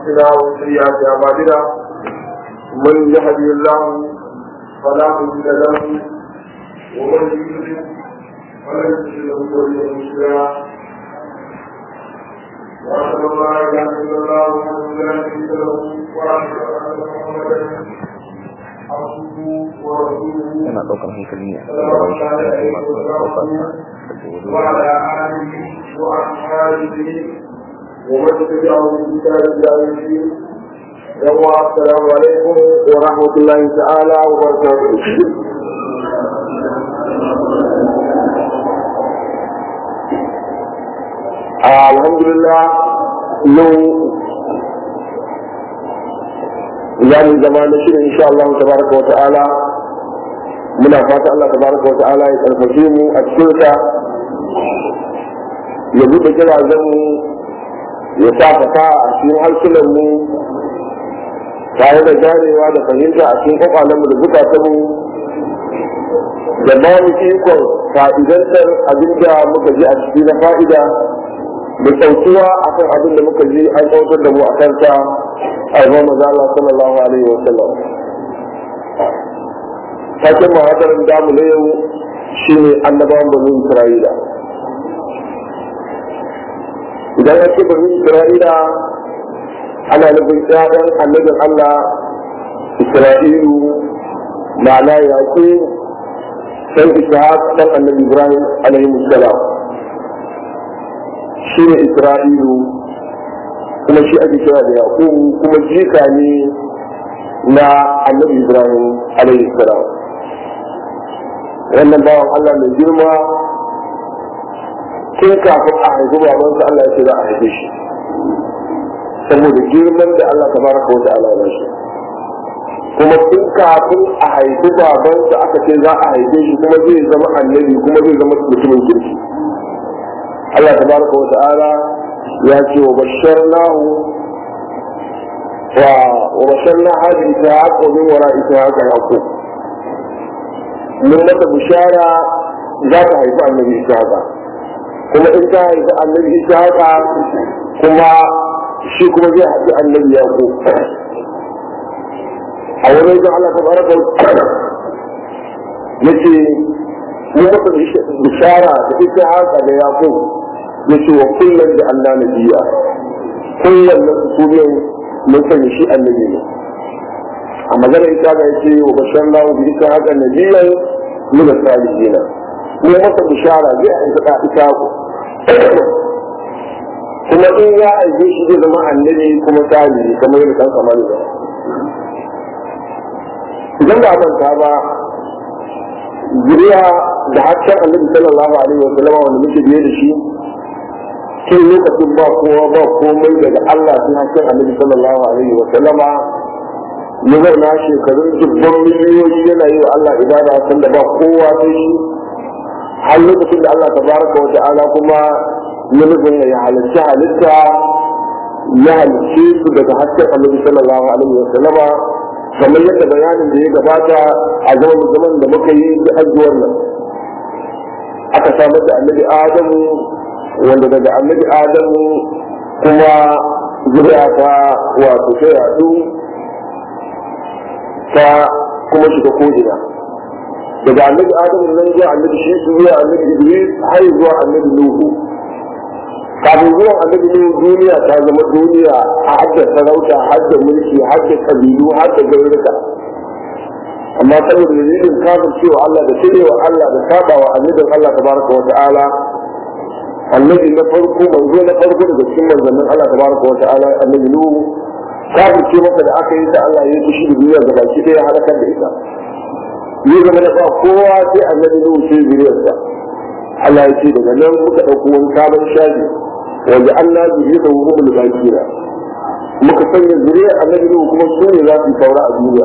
أنفسنا وسيئات أعمالنا من يهدي الله فلا مضل له ومن يضلل فلن تجد له وليا مرشدا وأشهد أن لا إله إلا الله وحده لا شريك له وأشهد أن محمدا عبده ورسوله yana ɗaukar hankali ne صلى الله عليه وسلم وعلى آله وأصحابه ومن تبعهم بإحسان إلى يوم الدين يوم السلام عليكم ورحمة الله تعالى وبركاته آه الحمد لله يوم يعني زمان شيء إن شاء الله تبارك وتعالى muna fata Allah tabaraka wa ta'ala ya karfafe mu a cikin sa ya buɗe kirazan mu ya sa fata a cikin harsunan mu tare da ganewa da fahimta a cikin kwakwalen mu da zukatan mu da ba mu ikon fa'idantar abin da muka ji a ciki na fa'ida da sautuwa akan abin da muka ji an kautar da mu a kansa a zama maza Allah sallallahu alaihi wa sallam taken mahadarin damu na yau shi ne annabawan bani isra'ila idan ya ce bani isra'ila ana nufin ƴaƴan annabin allah isra'ilu ma'ana yaƙi san ishaq ɗan annabi ibrahim alaihi salam shi ne isra'ilu kuma shi ake kira da yaƙubu kuma jika ne na annabi ibrahim alaihi salam wannan bawan Allah mai girma tun kafin a haifi babansa Allah ya ce za a haife shi saboda girman da Allah tabaraka wa ta'ala ya shi kuma tun kafin a haifi babansa aka ce za a haife shi kuma zai zama annabi kuma zai zama mutumin kirki Allah tabaraka wa ta'ala ya ce wa basharnahu wa wa basharna hadi ta wa min wara'i ta yaqub mun mata bishara za ta haifi annabi ishaqa kuma in ta haifi annabi ishaqa kuma shi kuma zai haifi annabi yaqub a wurin da Allah tabaraka yace mun mata bishara da ishaqa da yaqub yace wa kullun da Allah nabiya kullun da su ne mun sani shi annabi ne a magana ita ga yace wa bashar lahu bi ita haka nabiyan min as-salihin ne masa bishara zai aika da ita ku kuma in ya aike shi zai zama annabi kuma salihi kamar yadda kan kamar da idan ba manta ba zuriya da haccen annabi sallallahu alaihi wa sallam wanda muke biye da shi tun lokacin ba kowa ba komai daga Allah sun haccen annabi sallallahu alaihi wa sallama ya zauna shekarun dubban miliyoyi yana yi wa Allah ibada sanda ba kowa sai shi har lokacin da Allah tabaraka wa ta'ala kuma ya nufin ya halarci halitta ya halicce su daga hasken annabi sallallahu alaihi wa sallama kamar yadda bayanin da ya gabata a zaman zaman da muka yi da azuwar nan aka samar da annabi adamu wanda daga annabi adamu kuma zuriya ta wato ta yadu ta kuma shiga ko'ina daga annabi adamu nan zuwa annabi shi zuwa annabi idris har zuwa annabi nuhu kafin zuwan annabi nuhu duniya ta zama duniya a hadda sarauta hadda mulki hadda kabilu hadda garuruka amma saboda dalilin kafin cewa Allah da cirewa Allah da sabawa annabin Allah tabaraka wa ta'ala annabi na farko manzo na farko daga cikin manzannin Allah tabaraka wa ta'ala annabi nuhu kafin ce maka da aka yi da Allah ya fushi da duniya ga baki ɗaya halakar da ita yi zama da ba kowa sai annabi nuhu sai zuriyarsa Allah ya ce daga nan muka ɗauko wani sabon shafi wanda Allah zuriya da wuhum da bakira muka sanya zuriyar annabi nuhu kuma su ne za su saura a duniya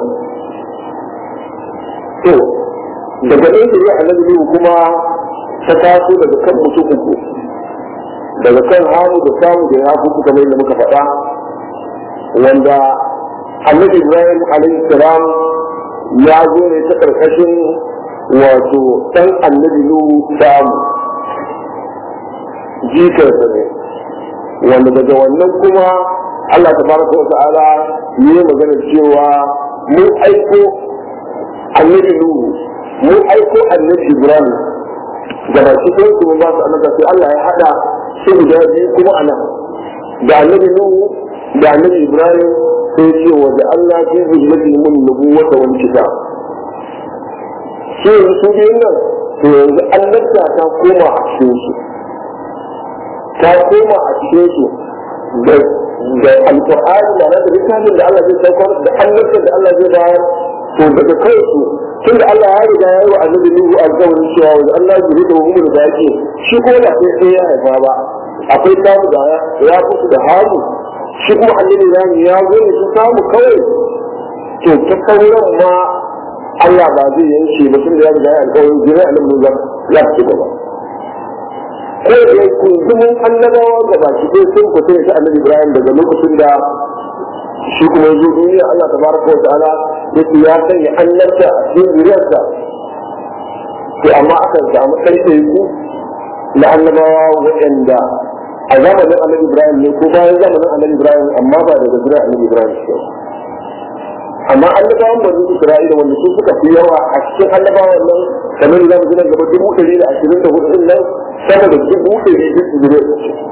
to daga nan zuriyar annabi nuhu kuma ta taso daga kan mutum uku daga kan hamu da samu da ya fi kamar yadda muka faɗa wanda annabi ibrahim alaihi salam ya zo ne ta karkashin wato ɗan annabi nuhu samu jikarsa ne wanda daga wannan kuma Allah tabaraka wa ta'ala ne magana cewa mun aiko annabi Nuhu mun aiko annabi Ibrahim da ba shi ɗin su ba su annaba sai Allah ya haɗa su guda biyu kuma a nan da annabi Nuhu da annabi Ibrahim sai ce wa da Allah fi zuriyati mun nubuwata wal kitab shi yanzu su biyun nan to yanzu annabta ta koma a cikin su ta koma a cikin su da da alqur'ani da na da littafin da Allah zai saukar da annabta da Allah zai bayar to daga kansu tun da Allah ya riga ya yi wa annabi Nuhu alƙawarin cewa wa Allah ya da mu da yake shi ko da sai sai ya haifa ba akwai samu da ya fito da hamu shi kuma annabi ya ya zo ne su samu kawai to ta sauran ma Allah ba zai yanke ba tun da ya riga ya alƙawarin jira annabi Nuhu ya ci gaba ko da ya kunzumin annabawa ga baki ɗaya sun fita da annabi Ibrahim daga lokacin da shi kuma ya zo duniya Allah tabaraka wa ta'ala yake ya sanya annabta a cikin zuriyarsa to amma akan samu ɗaiɗaiku na annabawa waɗanda a zamanin annabi Ibrahim ne ko bayan zamanin annabi Ibrahim amma ba daga zuriyar annabi Ibrahim ce amma annabawan bani Isra'ila wanda su suka fi yawa a cikin annabawan nan kamar da zamu gina gaba dubu ɗari da ashirin da hudu nan sama da dubu ɗari duk zuriyar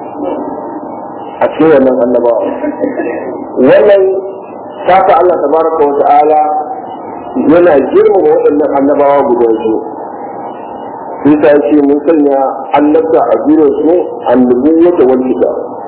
a cikin wannan annabawa wannan saka Allah tabaraka wa ta'ala yana girmama waɗannan annabawa guda biyu Isa ya ce mun sanya annabta a jiro su annabu wata wani kita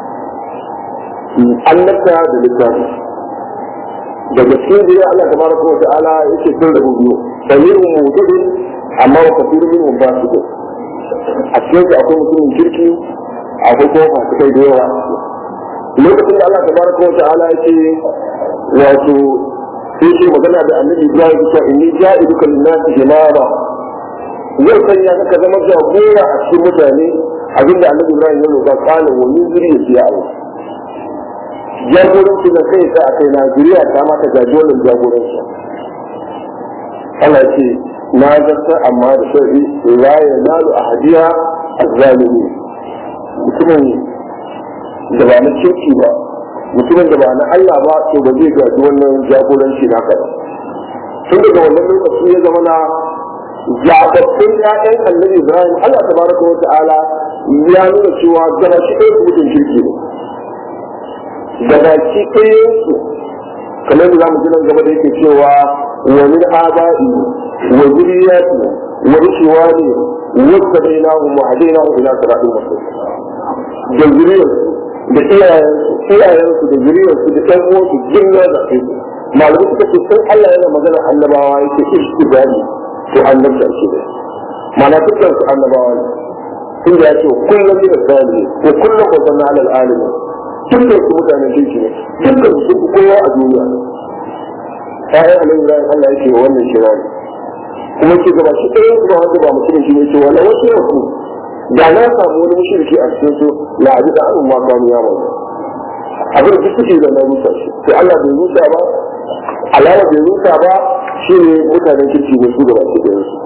annabta da littafi daga cikin jira Allah tabaraka wa ta'ala yake sun rabu biyu dalilin mutadin amma wa kafirin min ba su a cikin su akwai mutumin kirki akwai kuma masu kai da yawa lokacin da Allah tabaraka wa ta'ala yake wato sai ce magana da annabi Ibrahim cewa inni ja'iduka lin-nasi imama zai sanya ka zama jagora a cikin mutane abinda annabi Ibrahim ya roƙa kana wa min zuriyati ya Allah jagoranci da kai sa akai na zuriya ta mata jagoran jagoranci Allah ya ce na zarta amma da sharri la yanalu ahadiya az-zalimi mutumin da ba na kirki ba mutumin da ba na Allah ba to ba zai gaji wannan jagoranci naka ba tun daga wannan lokaci ya zama na zaɓaɓɓun ƴaƴan annabi Ibrahim Allah tabaraka wa ta'ala ya nuna cewa gaba shi ɗaya mutum kirki ne gaba shi ɗaya su kamar da zamu ji nan gaba da yake cewa wa min aba'i wa zuriyati wa ishwani wa sabainahu wa hadainahu ila siratin mustaqim da zuriyarsu da iyayensu da zuriyarsu da ɗan uwansu jinna da kai malamai suka ce sun Allah yana magana annabawa yake ishtibali to annabta shi ne mana dukkan su annabawa ne tun da ya ce kullum da sani ko kullum ko zanna alal alimin dukkan su mutanen kirki ne dukkan su sun kowa a duniya ƴaƴan annabi Ibrahim Allah yake wannan shirari kuma ke gaba shi ɗayan su ba wanda ba mutum shi ne ce wala wasu yanku da na samu wani mushriki a cikin su la abi da an ma kanu ya mai abin da suke da na rusa shi sai Allah bai rusa ba alama bai rusa ba shine mutanen kirki ne su da baki da su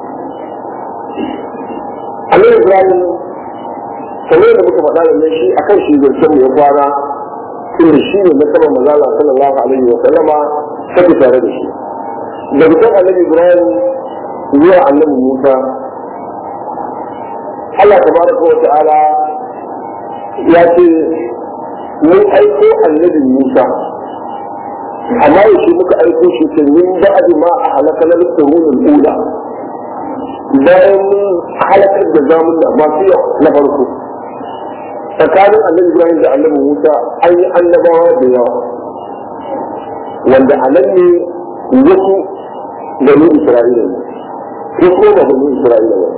Allah Ibrahim kamar da muka faɗa da shi akan shi zancen mu ya fara inda shi ne na saman mazala sallallahu alaihi wa sallama take tare da shi daga kan annabi Ibrahim zuwa annabi Musa Allah tabaraka wa ta'ala ya ce mun aiko annabi Musa amma yaushe muka aiko shi ta min ba'di ma a halakal qurunul ula bayan mun halakar da zamun da masu yau na farko tsakanin annabi Ibrahim da annabi Musa an yi annabawa da yawa wanda a nan ne wasu bani Isra'ila ne ko ba bani Isra'ila ba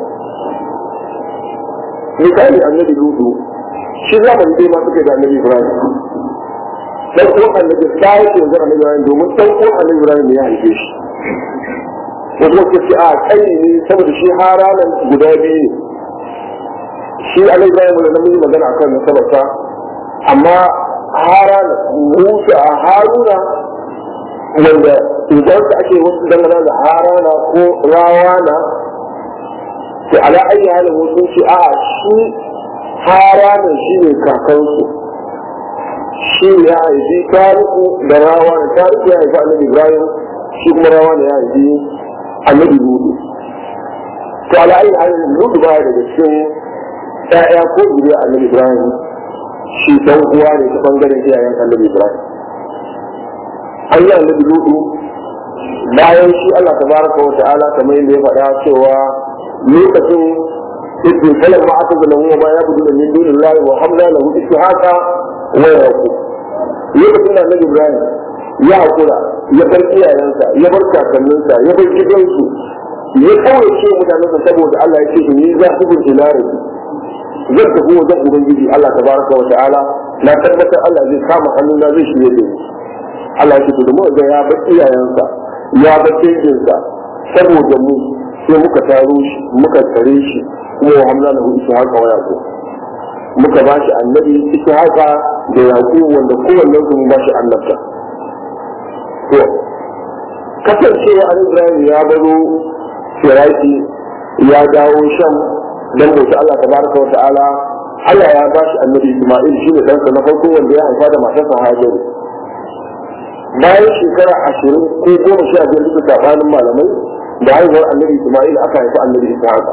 misali annabi lutu shi zamani dai ma suke da annabi ibrahim dan uwan annabi sai ke zama annabi ibrahim domin dan uwan annabi ibrahim ne ya haife shi wasu wasu ce a kai ne saboda shi haranan guda biyu ne shi annabi ibrahim da namiji magana akan nasabarsa amma harana musa a haruna wanda idan ka ake wasu dangana da harana ko rawana to ala ayi halin wasu ce a shi haranin shi ne kakansu shi ya haifi tariku da rawa da tariku ya haifi annabi ibrahim shi kuma rawa ne ya haifi annabi lutu to ala ayi halin lutu baya daga cikin ƴaƴa ko zuriya annabi ibrahim shi dan uwa ne ta bangaren iyayen annabi ibrahim an yi annabi lutu bayan shi allah tabaraka wa ta'ala kamar yadda ya faɗa cewa lokacin ibn kalam ma aka zama huwa ma ya budu da min dunin lahi wa hamla lahu ishaqa wa yaqub lokacin da annabi ibrahim ya hakura ya bar iyayensa ya bar kakanninsa ya bar gidansu ya kawai ce mutanensa saboda Allah ya ce ni za ku bin ilari zan tafi wajen ubangiji Allah tabaraka wa ta'ala na tabbatar Allah zai kama hannuna zai shirye da ni Allah ya ce to da mu ga ya bar iyayensa ya bar danginsa saboda mu sai muka taro shi muka tare shi kuma wa hamla lahu ishaqa wa yaqub muka ba shi annabi ishaqa da yaqub wanda kowannen su ba shi annabta to kasancewa an Ibrahim ya baro Firaki ya dawo Sham dan bauta Allah tabaraka wa ta'ala Allah ya ba shi annabi Isma'il shi ne ɗansa na farko wanda ya haifa da matarsa Hajaru bayan shekara ashirin ko goma sha biyar duka tsakanin malamai da haihuwar annabi Isma'il aka haifi annabi Ishaqa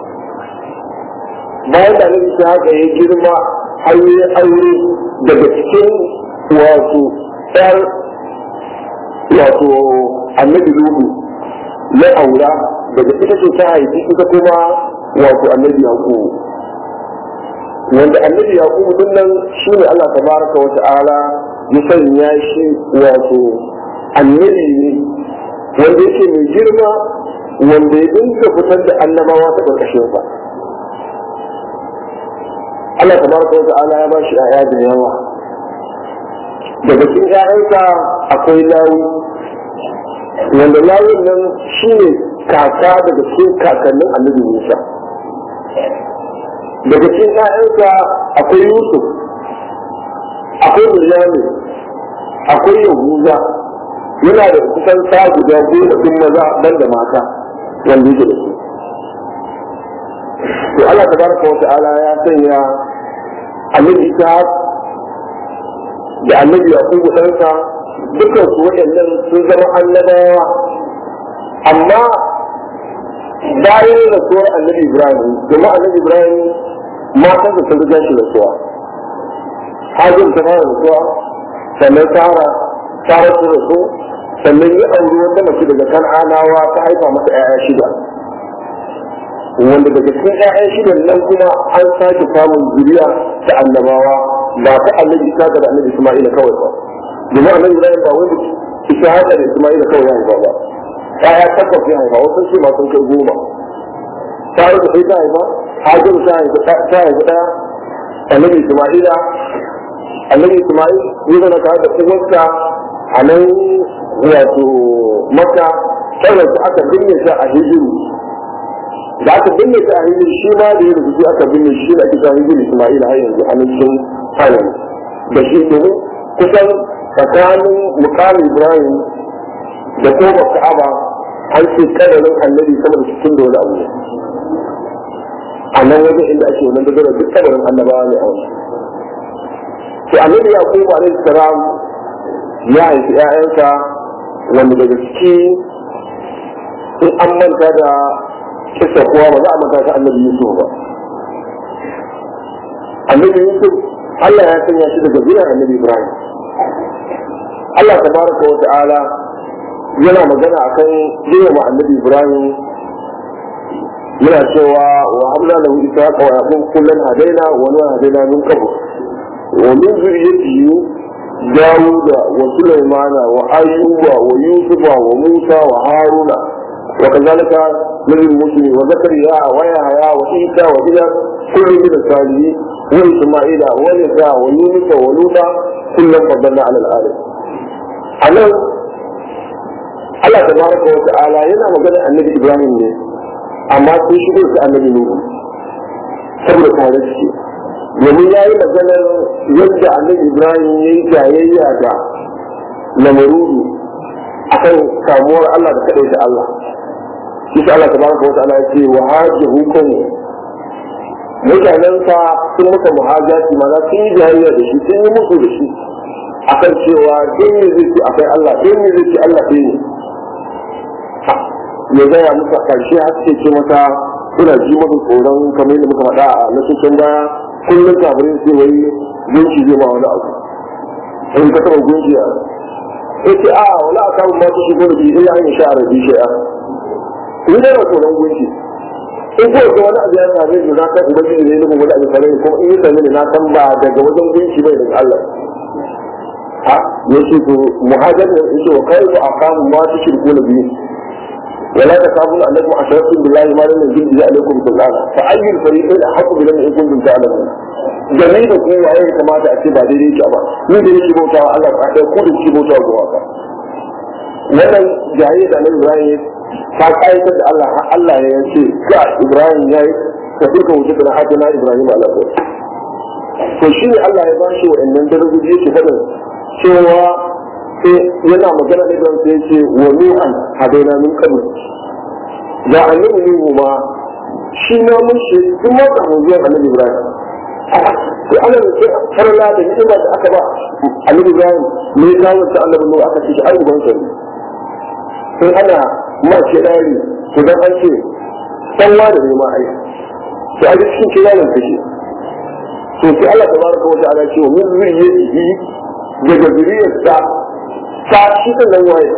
bayan da annabi Ishaqa ya girma har yi aure daga cikin wato ɗar wato annabi Lutu ya aura daga ita ce ta haifi ita kuma wato annabi Yaqubu wanda annabi Yaqubu din nan shine Allah tabaraka wa ta'ala ya sanya shi wato annabi ne wanda yake mai girma wanda ya dinka fitar da annabawa ta ƙarƙashin sa Allah tabaraka wa ta'ala ya ba shi ƴaƴa da yawa daga cikin ƴaƴansa akwai lawi wanda lawin nan shine kaka daga cikin kakannin annabi Musa daga cikin ƴaƴansa akwai Yusuf akwai Bilyamin akwai Yahuza yana da kusan sa guda goma ɗin maza ban da mata wanda yake da su to Allah tabaraka wa ta'ala ya sanya annabi Isa da annabi Yakubu ɗansa dukkan su waɗannan sun zama annabawa amma bayan rasuwar annabi Ibrahim kuma annabi Ibrahim matan da sun riga shi rasuwa hajjin ta fara rasuwa sannan Sara Sara ta rasu sannan ya auri wata mace daga kan'anawa ta haifa masa 'ya'ya shida wanda daga cikin 'ya'yan shidan nan kuma an sake samun zuriya ta annabawa ba ta annabi isa da annabi isma'ila kawai ba domin annabi ibrahim ba wanda isa hada da isma'ila kawai ya haifa ba ƴaƴa takwas ya haifa wasu ce masu kai goma tare da sai ta haifa hajar ta haifa ta haifa ɗaya annabi isma'ila annabi isma'il ya zana tare da uwarsa a nan wato maka sannan su aka binne shi a hijiru da aka binne shi a hijiru shi ma da ya rubutu aka binne shi da kisa hijiru isma'il har yanzu a nan cikin hayan da shi domin kusan tsakanin mukamin ibrahim da kuma ka'aba an ce kadarin annabi sama da cikin da wani abu a nan wajen inda ake wannan dogara duk kadarin annabawa ne a wani to annabi ya kuma alaihi salam ya haifi ‘ya'yansa wanda daga ciki in an manta da kisa kowa ba za a manta ta annabi Yusuf ba. Annabi Yusuf Allah ya sanya shi daga gidan annabi Ibrahim. Allah tabaraka wa ta'ala yana magana akan girma annabi Ibrahim yana cewa wa hamla lahu ishaqa wa yaqub kullan hadaina wa nuha hadaina min qabl wa min zurriyyatihi داود وسليمان وأيوب ويوسف وموسى وهارون وكذلك من المسلم وزكريا ويحيى وعيسى وإلياس كل من الصالحين وإسماعيل ويسع ويونس ولوطا كلا فضلنا على العالم. أنا Allah tabaraka wa ta'ala yana magana annabi Ibrahim ne amma sun shigo su annabi Nuhu saboda tare shi domin ya yi maganar yadda annabi ibrahim ya yi jayayya da lamarudu a kan samuwar allah da kaɗai da allah shi Allah ta baraka wa ta'ala ya ce wa haji hukun mutanensa sun maka muhajati mana sun yi jayayya da shi sun yi musu da shi akan cewa don me zai ce akwai Allah don me zai ce Allah ɗaya ne ya gaya musu a ƙarshe har ce ce mata suna ji masa tsoron kamar yadda muka faɗa a na cikin baya kullum kafirin sai wai gunki zai ma wani abu in ka taɓa gunki a ya ce a wala a kamun masu shigo da biyu illa an yi sha'ar bi shi'a ni dai na tsoron gunki in ko ga wani abu ya same ni na san ubangiji ne nufin wani abu same ni kuma in yi same ni na san ba daga wajen gunki bai daga Allah ha yace to muhajar ne yace wa kai a kamun masu shirku da biyu ولا تخافون انكم اشركتم بالله ما لم ينزل به عليكم سلطانا فاي الفريقين احق بلم ان كنتم تعلمون jami'i da kuma waye ya kamata a ce ba daidai yake ba ni da yake bautawa Allah ba ɗaya ko da yake bautawa ga waka wannan jahiliya da nan Ibrahim ta kayyade da Allah har Allah ya ce ga Ibrahim yayi ka duka wuce da hajji na Ibrahim alaihi to shi ne Allah ya bashi wa'annan darajoji yake faɗin cewa sai yana magana da Ibrahim sai ce wa nuhan hadaina min qabl da annabi nuhu ma shi ma mun shi duk ma da zuwa annabi Ibrahim to ana da sai farla da ni'ima da aka ba annabi Ibrahim me ya kawo ta annabi nuhu aka ce ai uban sa sai ana ma ce dari to dan an ce dan wa da ne ma ai to a cikin kiyalan take to sai Allah tabaraka wa ta'ala ce min zuriyatihi daga zuriyarsa ta shi kan nan waye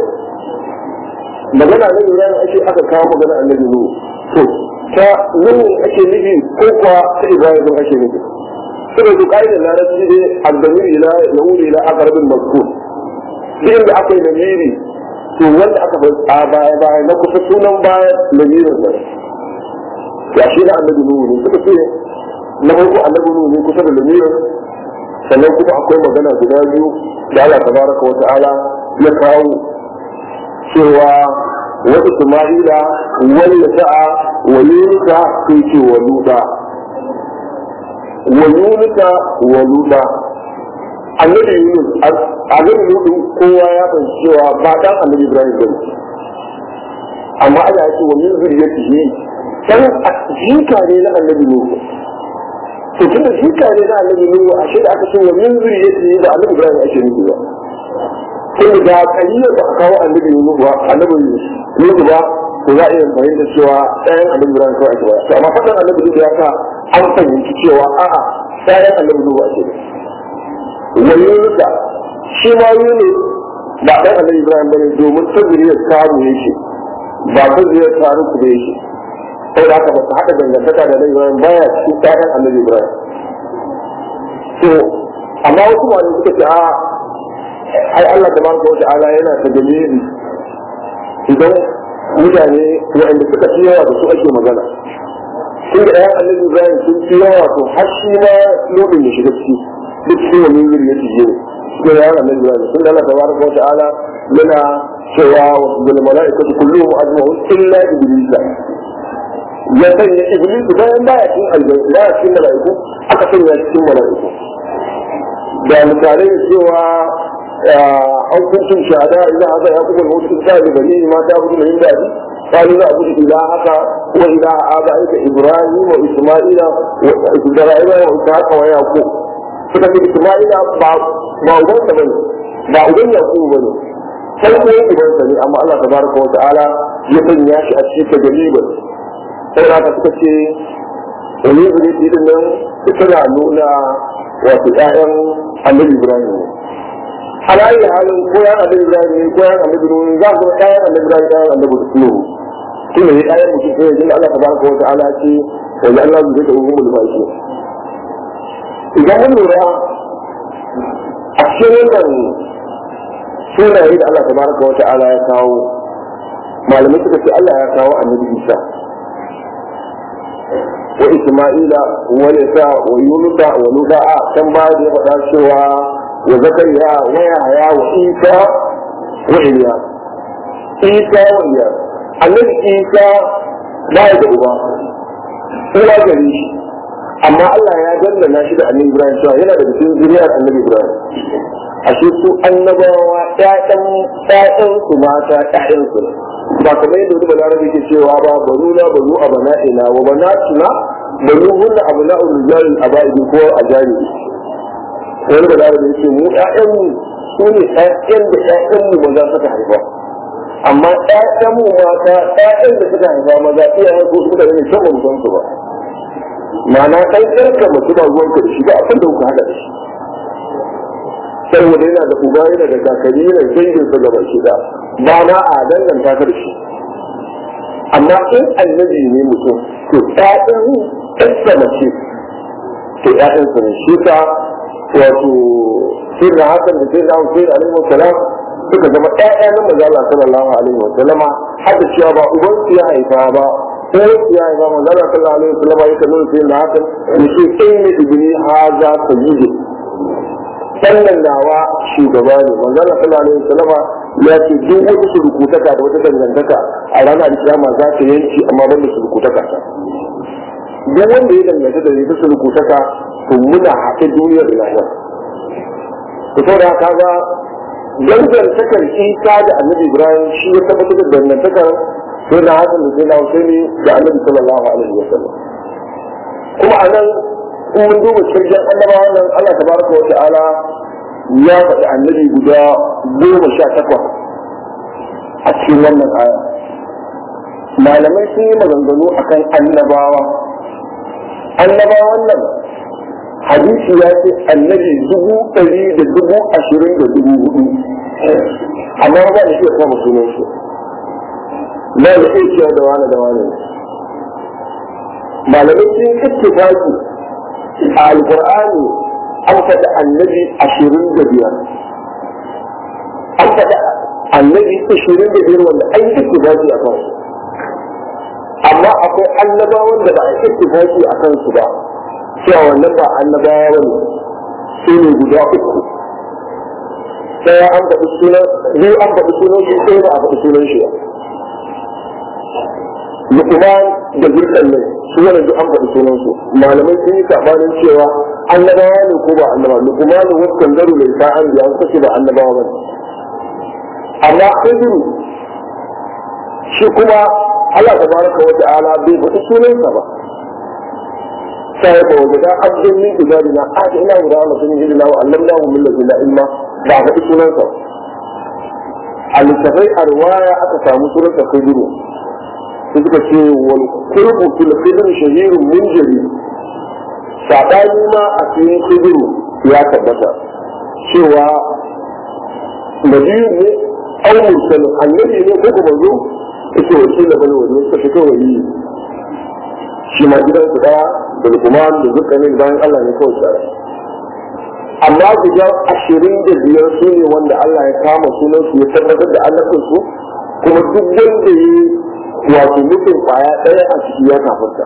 magana na Ibrahim ake aka kawo magana annabi Nuhu to ta Nuhu ake nufi ko kuwa ta Ibrahim din ake nufi saboda su kai da larabci dai addamir ila yahudi ila aqrabin mazkur duk inda aka yi namiri to wanda aka bar a baya baya na kusa sunan baya namirin nan ya shi na annabi Nuhu ne suka ce na farko annabi Nuhu ne kusa da namirin sannan kuma akwai magana guda biyu da Allah tabaraka wa ta'ala ya kawo cewa wa Isma'ila wal Yasa'a wa Yunusa sai ce wa Luda wa Yunusa wa Luda annabi Yunus annabi Ludu kowa ya san cewa ba dan annabi Ibrahim bane amma Allah ya ce wa min zuriyatihi dan jinka ne na annabi Nuhu to tunda jika ne na annabi nuhu a da aka ce wa min zuriyati da annabi ibrahim ake nufi ba tunda da kariya ba a kawo annabi nuhu ba annabi nuhu ba to za a iya fahimta cewa ɗayan annabi ibrahim kawai ake ba to amma faɗin annabi nuhu ya sa an fahimci cewa a'a ɗayan annabi nuhu ake ne wa yunusa shi ma yunus ba ɗan annabi ibrahim bane domin ta zuriyar kamu yake ba ta zuriyar taruku da yake sai da haka ba su haɗa dangantaka da Ibrahim baya cikin ƴaƴan annabi Ibrahim. To, amma wasu ma suka ce a ai Allah da manka wata ala yana ta dalili idan mutane waɗanda suka fi yawa da su ake magana. Tun da ƴaƴan annabi Ibrahim sun fi yawa to har shi ma lodin ya shiga ciki duk shi wani yuri ya shige ne. Cikin ƴaƴan annabi Ibrahim tun da Allah da manka wata ala yana cewa wasu bil mala'ikatu kulluhum ajma'un illa iblisa ya sanya iblis bayan baya cikin aljanna baya cikin mala'iku aka sanya cikin mala'iku da misalai cewa an kuntum shahada idan haka ya kuma mutu ta da bani ma ta budu min dadi قالوا لا أعبد إلهك وإله آبائك إبراهيم وإسماعيل وإبراهيم وإسحاق ويعقوب فكان إسماعيل ما أبنت بني ما أبن يعقوب بني sai ko yake ban sani amma Allah tabaraka wa ta'ala ya sanya shi a cikin galiban sai da suka ce wani zuri din nan suna nuna wato ƴaƴan annabi Ibrahim ne alayi halin ko ya annabi Ibrahim ne ko ya annabi Nuhu za ku ga ƴaƴan annabi Ibrahim ƴaƴan annabi Nuhu tun da ƴaƴan mutum sai jin Allah tabaraka wa ta'ala ce wa Allah zai da umul baki idan mun lura a cikin wannan sunaye da Allah tabaraka wa ta'ala ya kawo malamai suka ce Allah ya kawo annabi Isa wa Isma'ila wa Isa wa Yunus wa Luda kan ba da ya faɗa cewa wa Zakariya wa Yahya wa Isa wa Iliya Isa wa Iliya annabi Isa ba ya da uba uwa gare shi amma Allah ya dangana shi da annabi Ibrahim cewa yana da cikin zuriyar annabi Ibrahim ashe su annabawa ƴaƴan ƴaƴan su mata ƴaƴan su ba kamar yadda wani balarabe ke cewa ba banu na banu abana'ina wa banatuna banu hunna abna'u rijal abaidi ko ajani wani balarabe yake mu ƴaƴan mu su ne ƴaƴan da ƴaƴan mu maza suka haifa amma ƴaƴan mu mata ƴaƴan da suka haifa maza iyayen su suka ne can ba mu san su ba ma'ana ɗan ƴarka mace ba ruwanka da shi ba abin da kuka haɗa da shi saboda yana da uba yana da kakanni yana dangin sa gaba shi da ba na a danganta ka da shi amma in annabi ne mutum to ƴaƴan ɗansa mace to ƴaƴan sa ne shi ta wato sai da hakan da sai da Hussein alaihi wasalam suka zama ƴaƴa na manzo Allah sallallahu alaihi wasallama har da cewa ba uban su ya haifa ba ko ya haifa manzo Allah sallallahu alaihi wasallama yake nuna sai da hakan yace inna ibni hadha sayyidu sannan nawa shugaba ne manzo Allah sallallahu alaihi wasallama ya ce duk wata surukutaka da wata dangantaka a ranar kiyama za ta yanki amma ban da surukutaka duk wanda ya danganta da ita surukutaka to muna haɗe duniyar da lahira to saboda haka ga dangantakar isa da annabi ibrahim shi ya tabbatar da dangantakar sai na hasan da sai na husaini da annabi sallallahu alaihi wasallam kuma a nan in mun duba cikin annabawa nan Allah tabaraka wa ta'ala ya faɗi annabi guda goma sha takwas a cikin wannan aya malamai sun yi maganganu akan annabawa annabawan nan hadisi ya ce annabi dubu ɗari da dubu ashirin da dubu hudu amma ba da shi ya kama sunan su na da iya cewa da wani da wani malamai sun yi ittifaki a alkur'ani an faɗi annabi ashirin da biyar an faɗi annabi ashirin da biyar wanda an yi ittifaki a kansu amma akwai annabawan da ba a yi ittifaki a kansu ba cewa wannan ba annabawa ba ne su ne guda uku ɗaya an faɗi sunan biyu an faɗi sunan shi ɗaya ba a faɗi sunan shi ba Lukman da Zulkan ne su wani duk an faɗi sunan su malamai sun yi sabanin cewa annabawa ne ko ba annabawa Lukman da wasu kangaru da isa an biya suka ce ba annabawa ba ne amma Khidir shi kuma Allah tabaraka wa ta'ala bai faɗi sunansa ba sai ba wajada abdun min ibadina aka ina guda Allah sun yi illa wa allamnahu min ladina ilma ba faɗi sunansa a littafai a riwaya aka samu sunansa Khidir suka ce wal qurbu fil khidr shahirun min jari sabani ma a cikin khidr ya tabbata cewa nabiyu ne aw mursal annabi ne ko kuma zo yake wakila bane wani suka fito wani shi ma gidan su daya da kuma da dukkanin bayan Allah ne kawai tsara amma guda ashirin da biyar su ne wanda Allah ya kama sunan su ya tabbatar da annabin su kuma duk wanda ya wato mutum kwaya ɗaya a ciki ya kafarta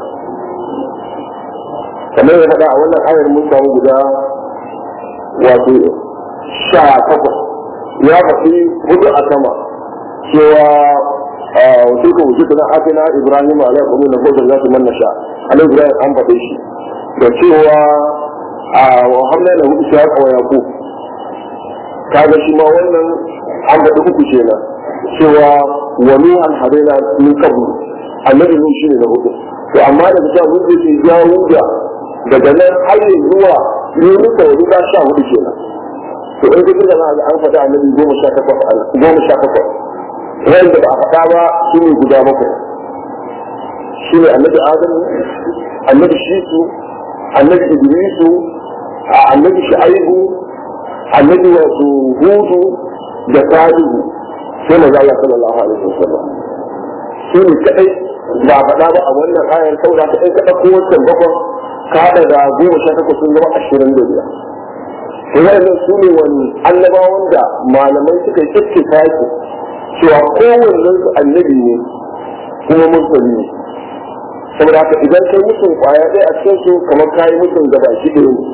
kamar ya faɗa a wannan ayar mun samu guda wato sha takwas ya faɗi hudu a sama cewa wasu ka wuce na afina ibrahim alaihi kuma na kodin za su manna sha alaihi ibrahim an faɗe shi da cewa a wahamna na hudu shi haka wa yaku kaga shi ma wannan an faɗi uku kenan cewa wa nuhan hadaina min qablu annabi nuh shine na hudu to amma daga cewa mun ce jawuda daga nan har zuwa yunus da wani ba sha hudu kenan to in kaji da na an faɗa annabi goma sha takwas goma sha takwas wanda ba a faɗa ba su ne guda bakwai shi ne annabi adam annabi shisu annabi idrisu annabi shu'aibu annabi wato hudu da salihu sai maza Allah sallallahu alaihi wasallam su ne kadai ba a faɗa ba a wannan ayar saboda ta ɗan kaɗa ko wancan bakon ka haɗa da goma sha takwas sun zama ashirin da biyar wannan su ne wani annabawan da malamai suka yi ittifaki cewa kowannen su annabi ne kuma musulmi ne saboda haka idan kai mutum kwaya ɗaya a cikin su kamar kayi mutum gaba shi ɗaya ne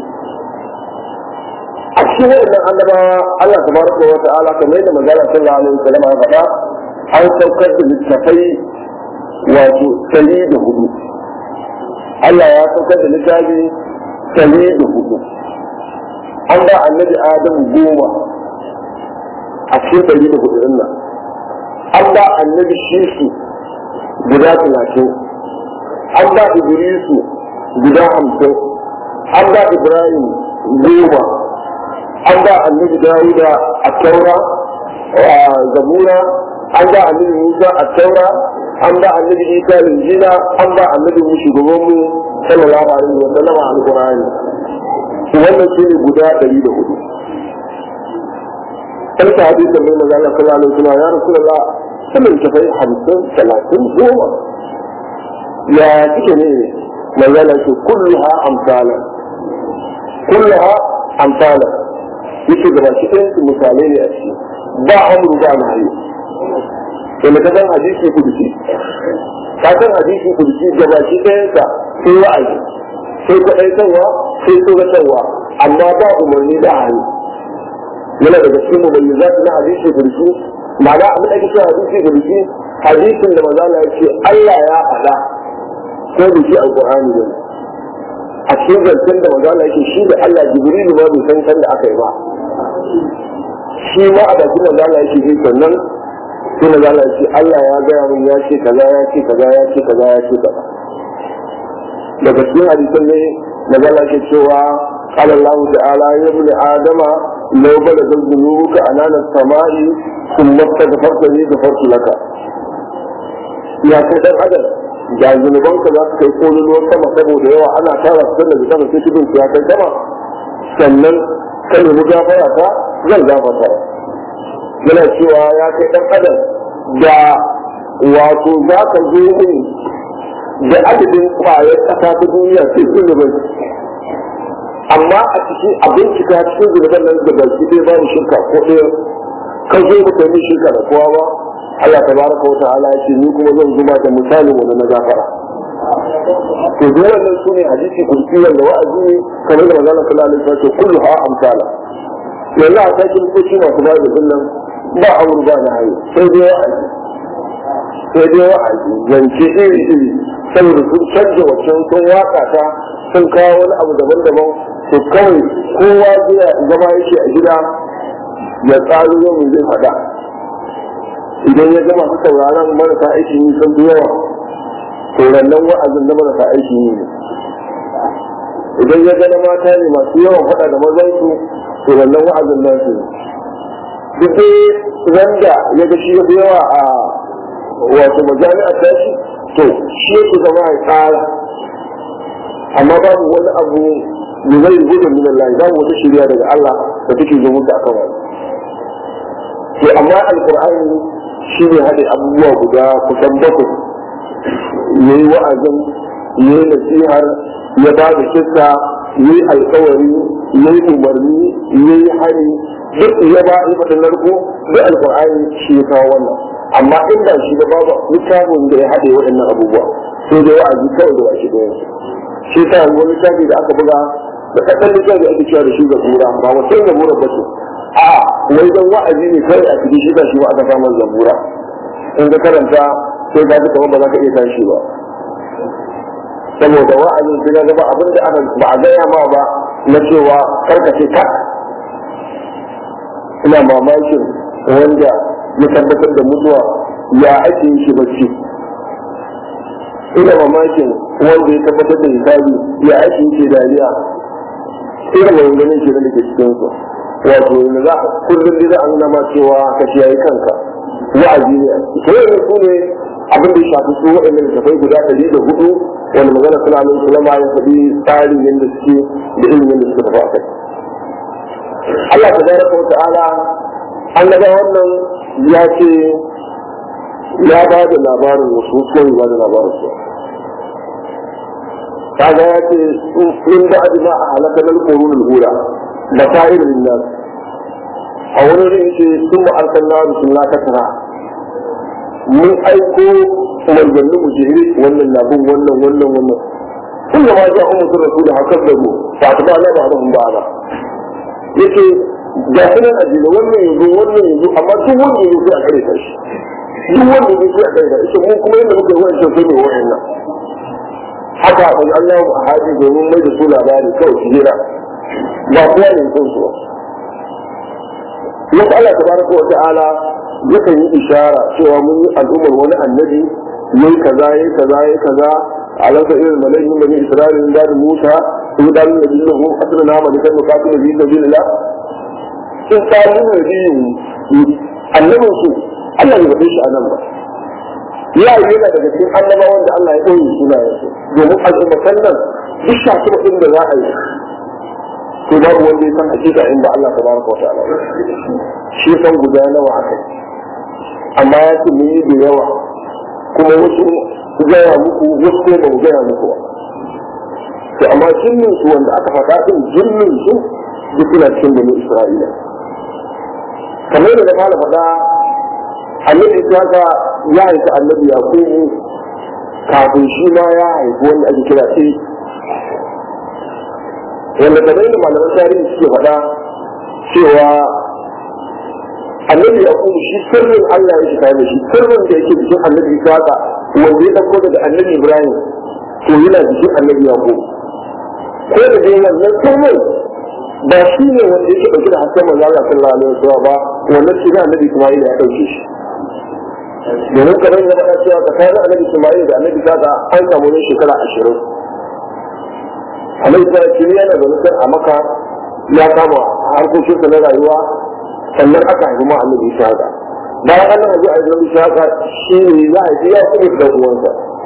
a cikin waɗannan annabawa Allah tabaraka wa ta'ala kamar yadda manzala sallallahu alaihi wasallam ya faɗa an saukar da littafai wato ɗari da hudu Allah ya saukar da littafi ɗari da hudu an ba annabi Adam goma a cikin ɗari da hudu ɗin nan an ba annabi shisu guda talatin an ba idrisu guda hamsin an ba ibrahim goma an ba annabi dawuda a taura zabura an ba annabi musa a taura an ba annabi isa linjila an ba annabi mu shugabanmu sallallahu alaihi wa sallam alqur'ani wannan shi ne guda ɗari da hudu sai ta hadisi mai magana sallallahu alaihi wa sallam ya rasulullah sallan ta fai hamsin talatin goma ya kike ne magana ce kulluha amsala kulluha amsala yake gaba shi ɗayan su misalai ne a ciki ba amru ba na hayo wanda ka san hadisi kudusi ka san hadisi kudusi gaba shi ɗayan sa sai wa'azi sai kwaɗaitarwa sai tsoratarwa amma ba umarni da hannu yana daga cikin mubayyizat na hadisi kudusi ma'ana abin da ake cewa hadisi kudusi hadisin da maza ya ce Allah ya faɗa ko da shi alƙur'ani ne a cikin zancen da maza yake shi da Allah jibrilu ma bai san san da aka yi ba shi ma a bakin maza yake ji sannan sai maza ya ce Allah ya gaya min ya ce kaza ya ce kaza ya ce kaza ya ce kaza daga cikin hadisan ne maza yake cewa قال الله تعالى يا ابن آدم لو بلغ ذنوبك أنان السماء ثم استغفرتني غفرت لك يا سيدنا آدم da zunubanka za su kai kololuwar sama saboda yawa ana tara su daga sama sai cikin ya kai sama sannan ka nemi gafara ta zan gafarta yana cewa ya kai dan adam da wato za ka zo min da adadin kwayar ƙasa ta duniya sai zunubai amma a cikin abin cika cikin zunuban nan da baki ɗaya babu shirka ko ɗaya ka zo ba kai min shirka da kowa ba Allah tabaraka wa ta'ala ya ce ni kuma zan zuma da misalin wanda na gafara to dole nan su ne hadisi kursi wanda wa'azi ne kamar da manzon sallallahu alaihi wasallam ce kullu ha amsala yanzu a cikin kuci masu ba da nan ba amur ba na hayo sai dai wa'azi sai dai wa'azi zance iri iri saboda sun canja waccan sun waka ta sun kawo wani abu daban-daban to kawai kowa zai zama yake a gida ya tsaro yau zai faɗa idan ya gama su sauraron marasa aiki yi sun fi yawa to nan wa'azin na marasa aiki yi ne idan ya gana mata ne masu yawan faɗa da mazansu to nan wa'azin nasu ne duk wanda ya ga shi ya fi yawa a wato majami'ar tashi to shi yake zama ya tsara amma babu wani abu da zai gudu min Allah babu wata shirya daga Allah da take zo musu akan wani to amma alqur'ani shi ne haɗe abubuwa guda kusan bakwai ya yi wa'azin ya yi nasihar ya ba da kissa ya yi alkawari ya yi umarni ya yi hari duk ya ba ya faɗin narko duk alkur'ani shi ya kawo wannan amma in ba shi da babu littafin da ya haɗe waɗannan abubuwa sai dai wa'azi kawai da baki ɗaya shi sa wani littafi da aka buga da kaɗan littafi ake cewa da shi ga kura ba wasu ga mura ba ce a wai dan wa'azi ne kai a cikin shi shi ba aka samu zabura in ka karanta sai ka ji kamar ba za ka iya tashi ba saboda wa'azin sai ga ba abin da aka ba a gaya ma ba na cewa karkace ka ina mamakin wanda ya tabbatar da mutuwa ya ake yi shi bacci ina mamakin wanda ya tabbatar da hisabi ya ake yi shi dariya irin maganganun shi da ke cikin su wato yanzu za kullum da za a nuna ma cewa ka kiyaye kanka wa'azi ne to yanzu su ne abin da ya shafi su waɗannan littafai guda ɗari da hudu wanda magana suna nan su lama ya faɗi tsarin yadda suke da irin yadda suka tafi a kai Allah ta baraka wa ta'ala an ga wannan ya ce ya ba da labarin wasu ko ya ba da labarin su kaga ya ce in da adina a halakar al-qurun al-ula masail lin-nas a wani rin ce sun ma'arkan na rusulna ta tara mun aiko manzannin mu jere wannan na bin wannan wannan wannan kun da ma ja umar sun rasu da hakan da mu ba ta ba na ba na ba na yake ga su nan ajiyar wannan yanzu wannan yanzu amma duk wanda yanzu sai a kare ta shi duk wanda yanzu sai a kare ta shi mun kuma yadda muka yi wancan sai mai wa'in nan haka a Allah a haji domin mai da su labari kawai su jira ba kowa ne sun su ba wasu Allah tabaraka wa ta'ala yakan yi ishara cewa mun yi al'ummar wani annabi yayi kaza yayi kaza yayi kaza alaka irin malayin bani isra'ila da da musa su da nabi lahu asrana ma da muqatil bi sabilillah in tsari ne biyu annabin su Allah ya faɗe shi a nan ba ya yi yana daga cikin annabawan da Allah ya ɗoye sunayen su domin al'ummatan nan duk shafi ɗin da za a yi to babu wanda ya san hakika in ba Allah tabaraka wa ta'ala shi san guda nawa aka yi amma ya ce mun yi da yawa kuma wasu su gaya muku wasu ko ba mu gaya muku ba to amma jinnin su wanda aka faɗa din jinnin su duk suna cikin bani Isra'ila kamar da na fara faɗa annabi Isaka ya haifi annabi Yakubu kafin shi ma ya haifi wanda ake kira sai wanda kamar da malaman tarihi suke faɗa cewa annabi ya kuma shi sirrin Allah ya shiga da shi sirrin da yake cikin annabi Isaka wanda ya dauko daga annabi Ibrahim to yana cikin annabi ya kuma ko da dai wannan sirrin ba shi ne wanda yake dauke da hasken manzo Allah sallallahu alaihi wasallam ba wannan shi ne annabi Isma'il ya dauke shi domin kamar ya faɗa cewa tsakanin annabi Isma'il da annabi Isaka an samu ne shekara ashirin annabi Isma'il yana da nufin a maka ya kama harkokinsa na rayuwa sannan aka haifi ma annabi Isaka bayan an haifi annabi Isaka shi ne za a ya kuma da uwansa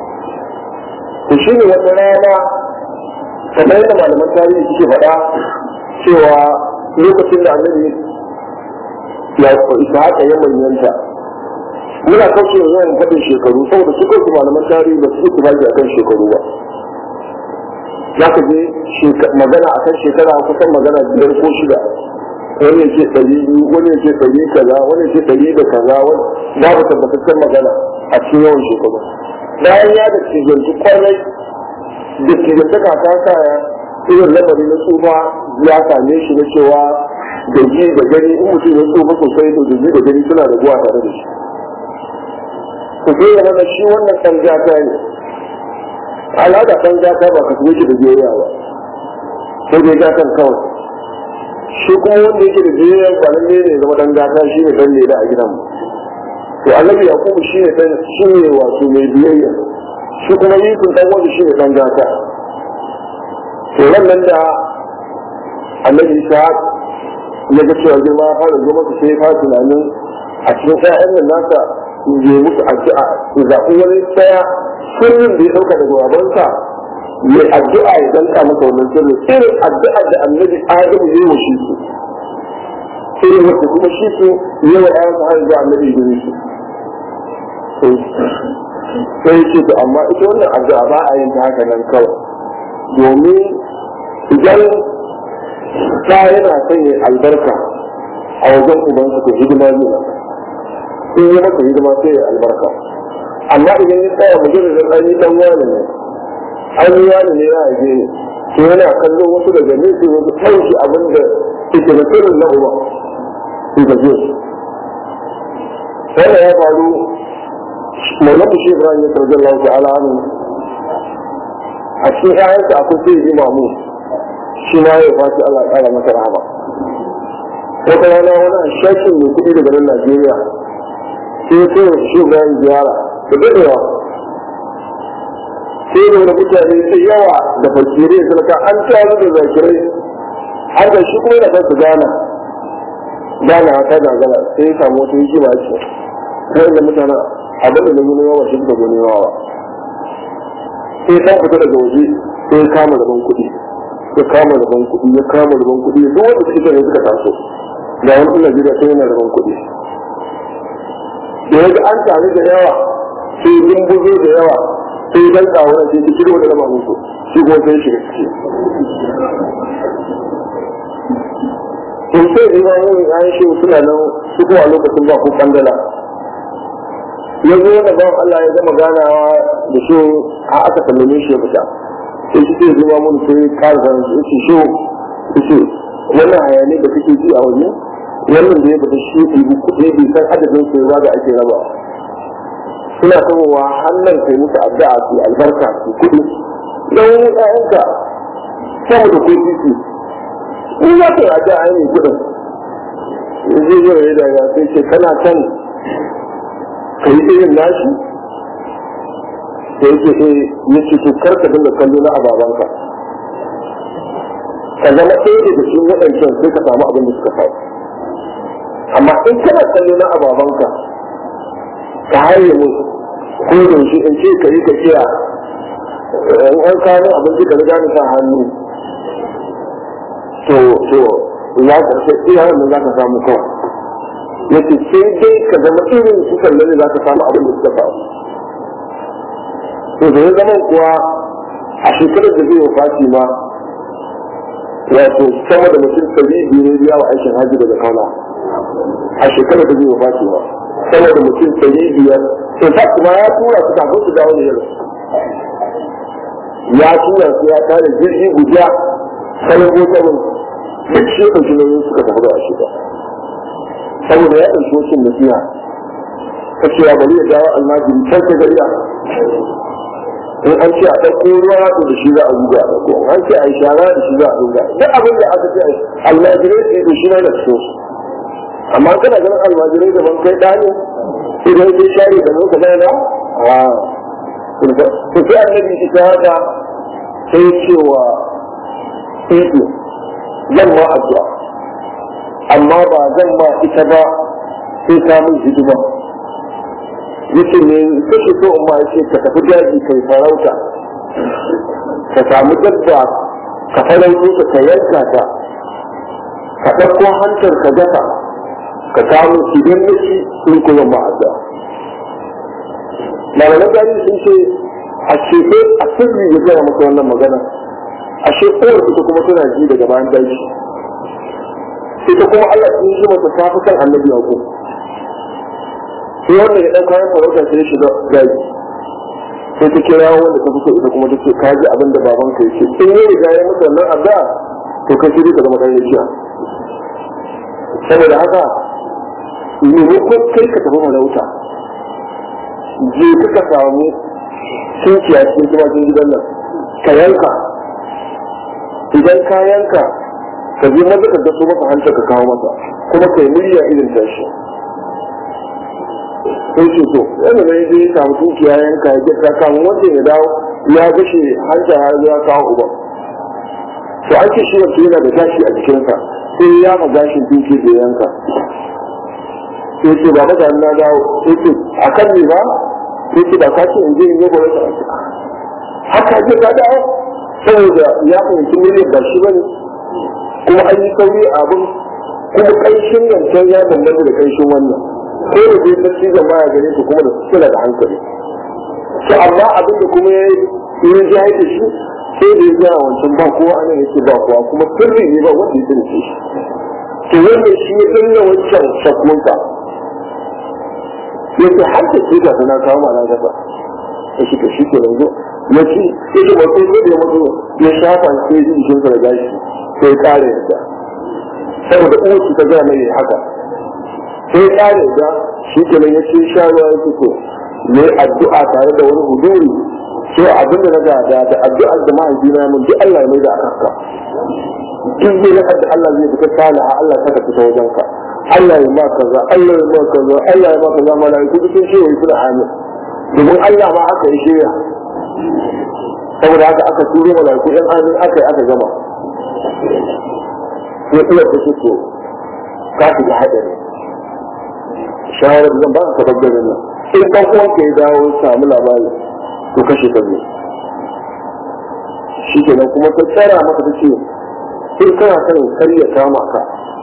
to shi ne wata rana kamar yadda malaman tarihi suke faɗa cewa lokacin da annabi ya Isaka ya manyanta muna kauce wa yawan faɗin shekaru saboda su kansu malaman tarihi ba su yi tufaki a kan shekaru ba za ka je magana a kan shekara kusan magana biyar ko shida wani ya ce ɗari biyu wani ya ce ɗari kaza wani ya ce ɗari da kaza babu tabbataccen magana a cikin yawan shekaru bayan ya da cijanci kwarai da cijantaka ta kaya irin lamari na tsufa ya same shi na cewa da ji da gani in mutum ya tsufa sosai to da ji da gani suna da guwa tare da shi ku sai ya mana shi wannan ɗan gata ne al'ada ɗan gata ba ka kuma shi da biyayya ba sai dai gatan kawai shi kuma wanda yake da biyayya ba nan ne zama ɗan gata shi ne ɗan leda a gidan mu to annabi yakubu shi ne ɗan shi ne wato mai biyayya shi kuma yusuf ɗan wanda shi ne ɗan gata to wannan da annabi isa ya ga cewa girma ya fara zo masa sai ya fara tunanin a cikin ƴaƴan nan nasa ya musu addu'a ya zaɓi wani tsaya sirrin da ya ɗauka daga babansa ya addu'a ya danka masa wannan sirri irin addu'a da annabi adamu ya yi shi su irin wacce kuma shi su ya wa ƴaƴansa har zuwa annabi ya su sai ce to amma ita wannan addu'a ba a yin ta haka nan kawai domin idan ta yana sanya albarka a wajen ubansa to hidima ne ba in yi masa hidima sai ya albarka amma idan ya tsaya mujarradin an yi dan wani ne an yi wani ne ya haife ne to yana kallo wasu daga nesa wasu ɗauki abin da ke da sirrin na uba su ga je wannan ya faru maulan shi ibrahim ya sarjar lau ta'ala hannu a cikin ƴaƴansa akwai sai yi mamu shi ma ya fashi Allah ya ƙara masa rahama wata rana wani shakin mai kuɗi daga nan Najeriya sai ya kai shi bayan ziyara da daɗewa sai da wani mutane sai yawa da fakirai da ka an taru da zakirai har da shi kuma yana kansu gana gana ta gagara sai ya samu wata hikima ce kai da mutanen abin da nemi yawa shi da gani yawa sai ta fita daga waje sai ya kama rabon kuɗi ya kama rabon kuɗi ya kama rabon kuɗi duk wanda suke ne suka taso ga wani ɗan Najeriya sai yana rabon kuɗi da ya an tare da yawa sai dumbuzo da yawa sai dan kawo na sai kiro da rama muku shi kuma sai shi ciki in sai da yawan yin an shi suna nan su kuma a lokacin ba ku kandala ya zo da ban Allah ya gama ganawa da shi a aka sallame shi ya fita sai shi sai zuwa mun sai kar zan shi shi shi wannan hayani da kake ji a waje wannan da ya fita shi ɗibi kuɗi bai san adadin su ba da ake raba suna samowa hannun kai musu addu'a su albarka su kuɗi don ƴaƴanka sama da kuɗi su in za ka yi addu'a ne kuɗin zai zo ya daga sai ce kana son ka yi irin nashi da yake eh ya ce to kar ka dinga kallo na ababanka ka zama ɗaya daga cikin waɗancan sai ka samu abin da suka samu amma in kana kallo na ababanka ka haye mu ko da shi in ce ka yi ka kiya in an kawo abinci ka riga ni sa hannu to to ya karshe iya wannan za ka samu kawai yace sai dai ka zama irin su kallon za ka samu abin da suka faru to da ya zama kuwa a shekarar da zai wafati ma wato sama da mutum ɗari biyu ne biya wa aikin hajji daga kauna a shekarar da zai wafati ma sama da mutum ɗari biyar in fact kuma ya tura su kafin su dawo da yau ya tura su ya tare jirgi guda sanin gotarin duk shi ɗauki nauyin suka tafi da shi ba saboda ya ɗauki wasu nasiha ta cewa bari ya dawo almajiri can ta gariya in an ce a ɗauko ruwa to da shi za a zuga a ɗauko an ce a yi shara da shi za a zuga duk abin da aka ce almajirai sai da shi na da cikin su amma kana ganin almajirai da ban kai ɗani idan sai share da muka bai da a to sai annabi ita haka sai cewa ido zan ma addu'a amma ba zan ma ita ba sai ta min hidima yace ne kake so in ma yace ka tafi daji kai farauta ka samu dabba ka farauto ta ka yanka ta ka ɗauko hantar ka gasa ka kawo idan na ci in kuma ma addu'a malaman gani sun ce a shefe a sirri ya gaya maka wannan magana a shekowar ita kuma tana ji daga bayan daji ita kuma Allah sun yi mata tafi kan annabi a sai wanda ya ɗauka ya farauta sai ya shiga daji sai ta kira wanda ta fito ita kuma ta ce ka ji abin da baban ka yake in yi riga ya masa nan addu'a to kai shi ka zama ɗan rijiya saboda haka maimakon kai ka tafi farauta je ka samu tunkiya cikin tumakin gidan nan ka yanka idan ka yanka ka je maza ka daso masa hanta ka kawo masa kuma kai murya irin tashi sai ce to yana da yaje ya samu tunkiya yanka ya gita kamun wanda ya dawo ya gashe hanta ya zo ya kawo uban to an ce shi wanda yana da gashi a jikinsa sai ya ma gashin tunki da yanka sai ce ba mata na dawo sai ce a kan ne ba sai ce ba ka ce in je in yi gwamnati haka ce ka dawo saboda ya fahimci miliyan ba shi bane kuma an yi sauri a abin kuma ƙanshin yancan ya bambanta da ƙanshin wannan ko da zai sarki zan baya gare su kuma da suna da hankali to amma abin da kuma ya yi ji haike shi sai da ya ga wancan ba kowa ana yake ba kowa kuma sirri ne ba wanda ya sani shi to wanda shi ya danna wancan shakunka yake har da shi ga sana kawo ma na gaba ya shi ka shi ke yanzu ya ci ya ce wato ko da ya mutu ya shafa sai ji jikin sa da gashi sai ya kare yadda saboda uwar ta ga mai haka sai ya kare yadda shi ke nan ya ce sha ruwa ya fito ne addu'a tare da wani huduri so abin da na gada da addu'ar da mahaifina ya mun duk Allah ya mai da aka haka duk zai na da Allah zai fita salaha Allah saka fita wajen ka Allah ya ma kaza Allah ya ma kaza Allah ya ma kaza malaiku duk sun ce wa suna amin domin Allah ma aka yi shirya saboda haka aka turo malaiku ɗan amin aka yi aka gama sai iya ta ce to ka shiga haɗari shawarar zan ba ka tabbatar nan in ɗan uwanka ya dawo samu labari to kashe ka ne shi kenan kuma ta tsara maka ta ce in kana son kar ya kama ka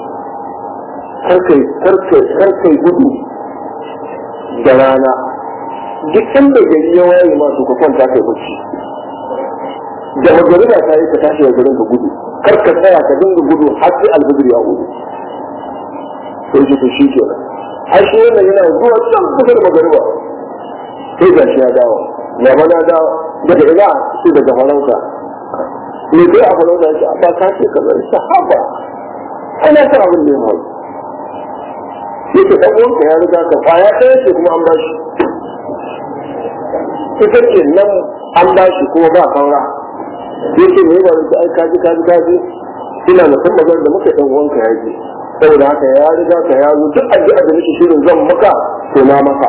karkai gudu da rana duk inda gari ya waye masu ka kwanta kai bacci da magariba ta yi ka tashi da garin ka gudu kar ka tsaya ka dinga gudu har sai alfajir ya gudu sai shi to shi kenan har shi wannan yana zuwa can kusa da magariba sai ga shi ya dawo ya na dawo daga ina sai daga farauta me kai a farauta ya ce a ba ka ce ka zai sahaba ana ta abin da ya faru yake dan uwanka ya riga ka kwaya ɗaya ce kuma an ba shi ita ce nan an ba shi kuma ba kaura yake me ba zai ai kaji kaji kaji ina da san magana da muka dan uwanka ya ji saboda haka ya riga ka ya zo duk addu'a da nake shirin zan maka to na maka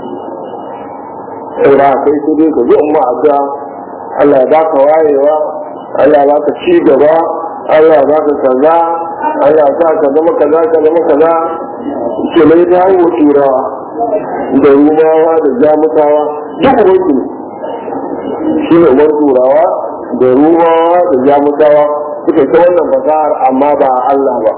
saboda kai sai dai ka zo amma addu'a Allah ya baka wayewa Allah ya baka ci gaba Allah ya baka kaza Allah sa ka zama kaza ka zama kaza ke mai dawo turawa da rumawa da jamusawa duk ubansu shi ne uban turawa da rumawa da jamusawa suka ta wannan fasahar amma ba Allah ba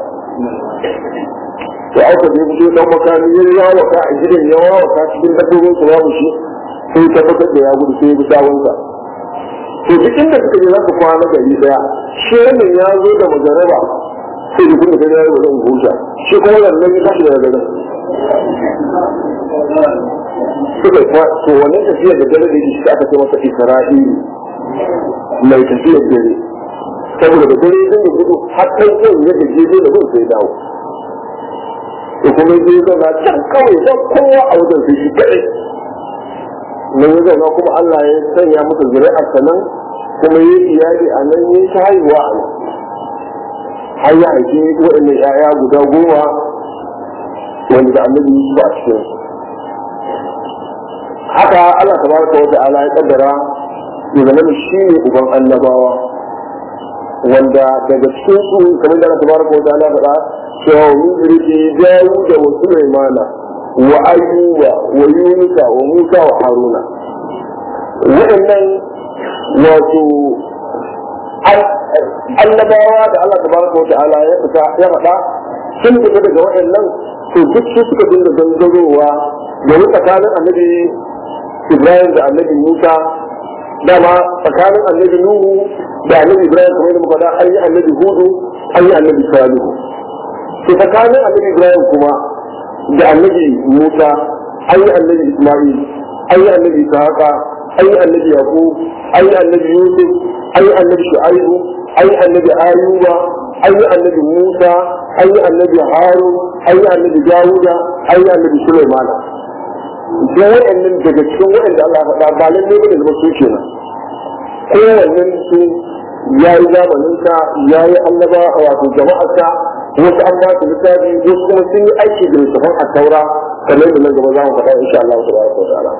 to aka je fito dan makami ya yawo ka a gidan ya yawo ka cikin dabbobin su babu shi sai tabbatar da ya gudu sai ya bi sawunsa to duk inda suka je za su kwana gari daya shi wannan ya zo da majaraba sai da kuma gani ya yi zan huta shi kuma wannan ya tashi daga garin suka kwa to wannan tafiyar da dare da shi aka ce masa isra'ili mai tafiyar dare saboda da dare zai gudu har kai zai yadda jeje da gudu sai dawo to kuma zai zauna can kawai don kowa a wajen sai shi kaɗai nan ya zauna kuma Allah ya sanya masa zuri'ar nan kuma yi iyali a nan yi ta haihuwa a nan har ya haifi waɗannan 'ya'ya guda goma wanda da annabi Yusuf a cikin haka Allah tabaraka wa ta'ala ya kaddara ya zama shi ne uban annabawa wanda daga cikin su kamar da Allah tabaraka wa ta'ala faɗa cewa mun zurfi dawo da wa Sulaimana wa Ayyuba wa Yunusa wa Musa wa Haruna waɗannan wato annabawa da Allah tabaraka wa ta'ala ya fita ya faɗa sun fita daga waɗannan to duk su suka dinga gangarowa domin tsakanin annabi Ibrahim da annabi Musa dama tsakanin annabi Nuhu da annabi Ibrahim kamar yadda muka da an yi annabi Hudu an yi annabi Salihu to tsakanin annabi Ibrahim kuma da annabi Musa an yi annabi Ismail an yi annabi Ishaqa an yi annabi Yaqub an yi annabi Yusuf an yi annabi Shu'aibu an yi annabi Ayuba an yi annabi Musa an yi annabi Harun an yi annabi Dawuda an yi annabi Sulaiman da waɗannan daga cikin waɗanda Allah ya faɗa ba lalle bane zama su kenan kowannen su ya yi zamaninsa ya yi annaba wato jama'arsa wasu an ba su littafi wasu kuma sun yi aiki da littafin a taura kamar da nan gaba za mu faɗa insha Allah ta baraka wa ta'ala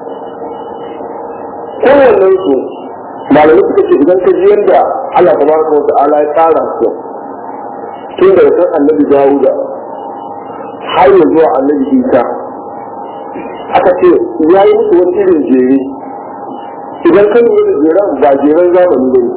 kowannen su malamai suka ce idan ka ji yadda Allah ta baraka wa ta'ala ya tsara su tun daga kan annabi Dawuda har ya zuwa annabi Isa aka ce ya yi musu wani irin jere idan kan yi da jeren ba jeren zamani ba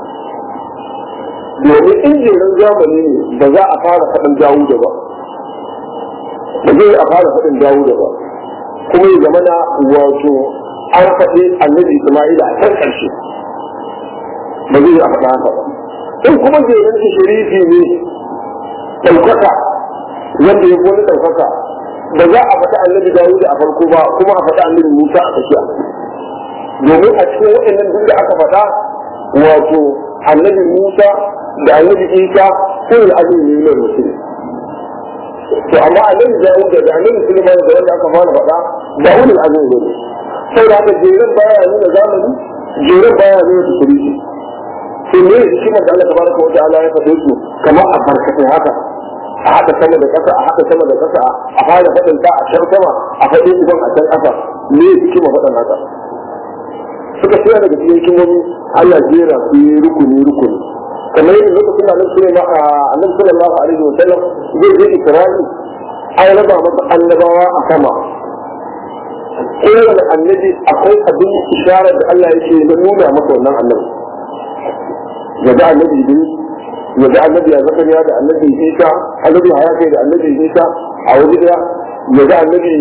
ne domin in jeren zamani ne ba za a fara faɗin Dawuda ba ba zai a fara faɗin Dawuda ba kuma ya zama na wato an faɗi annabi Isma'ila a kan ƙarshe ba zai a faɗa haka ba in kuma jeren shi sharifi ne ɗaukaka wanda ya wani ɗaukaka ba za a faɗi annabi Dawuda a farko ba kuma a faɗi annabi Musa a tsakiya domin a cikin waɗannan duk da aka faɗa wato annabi Musa da annabi Isa sun yi azumi ne mai mutum to amma annabi Dawuda da annabi Sulaiman da wanda aka fara faɗa ba wani azumi ne sai da haka jerin baya nuna zamani jerin baya nuna tukurisi to ne hikimar da Allah tabaraka wa ta'ala ya faɗe su kamar a barkatai haka a haɗa sama da ƙasa a haɗa sama da ƙasa a fara faɗin ta a can sama a faɗi idan a can ƙasa ne hikima faɗin haka suka tsaya daga cikin hikimomi Allah jera su yi rukuni rukuni kamar yadda lokacin da annabi sallallahu alaihi wa sallam zai je Isra'i an raba masa annabawa a sama kowane annabi akwai abin isharar da Allah yake da nuna masa wannan annabi ya ga annabi Idris ya ga annabi ya zakariya da annabi Isa annabi haya kai da annabi Isa a waje daya ya ga annabi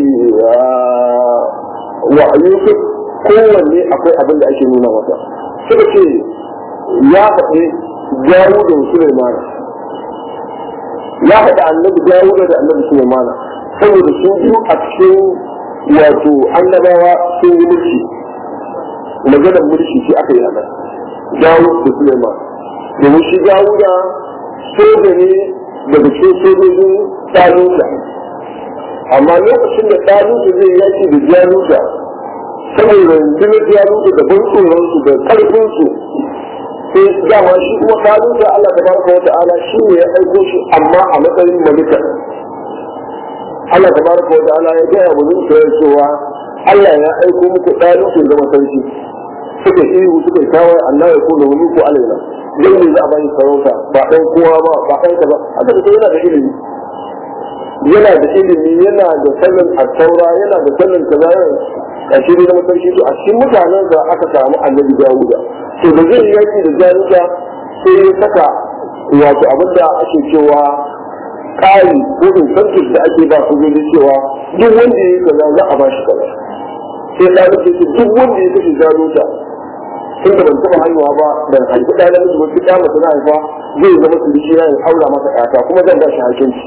wa Yusuf kowanne akwai abin da ake nuna masa suka ce ya faɗi Dawud da Sulaiman ya faɗi annabi Dawud da annabi Sulaiman saboda su biyu a cikin wato annabawa sun yi mulki maganar mulki shi aka yi haka Dawud da Sulaiman domin shi Dawuda soja ne daga cikin sojojin Taluta amma lokacin da Taluta zai yaki da Jaluta saboda rundunar Jaluta da ban tsoronsu da ƙarfinsu sai dama shi kuma Taluta Allah ta baraka wata ala shi ne ya aiko shi amma a matsayin malika Allah ta baraka wata ala ya gaya wa Isra'il cewa Allah ya aiko muku Taluta zama sarki suka ihu suka kawo Allah ya kula wani ko alaina dan ne za a bayi sarauta ba dan kowa ba ba dan kaza haka da yana da ilimi yana da ilimi yana da sanin attaura yana da sanin kaza a shirin da matarki to a cikin mutanen da aka samu annabi Dawuda to da zai yaki da jaruka sai ya saka wato abinda ake cewa kari ko incentive da ake ba su zai cewa duk wanda ya yi kaza za a ba shi kaza sai da nake ce duk wanda ya kashe jaruka tun da ban taɓa haihuwa ba ban haifi ɗaya namiji ba duk ɗaya mace na haifa zai zama su dishi na aura masa ƴata kuma zan ba shi hakinci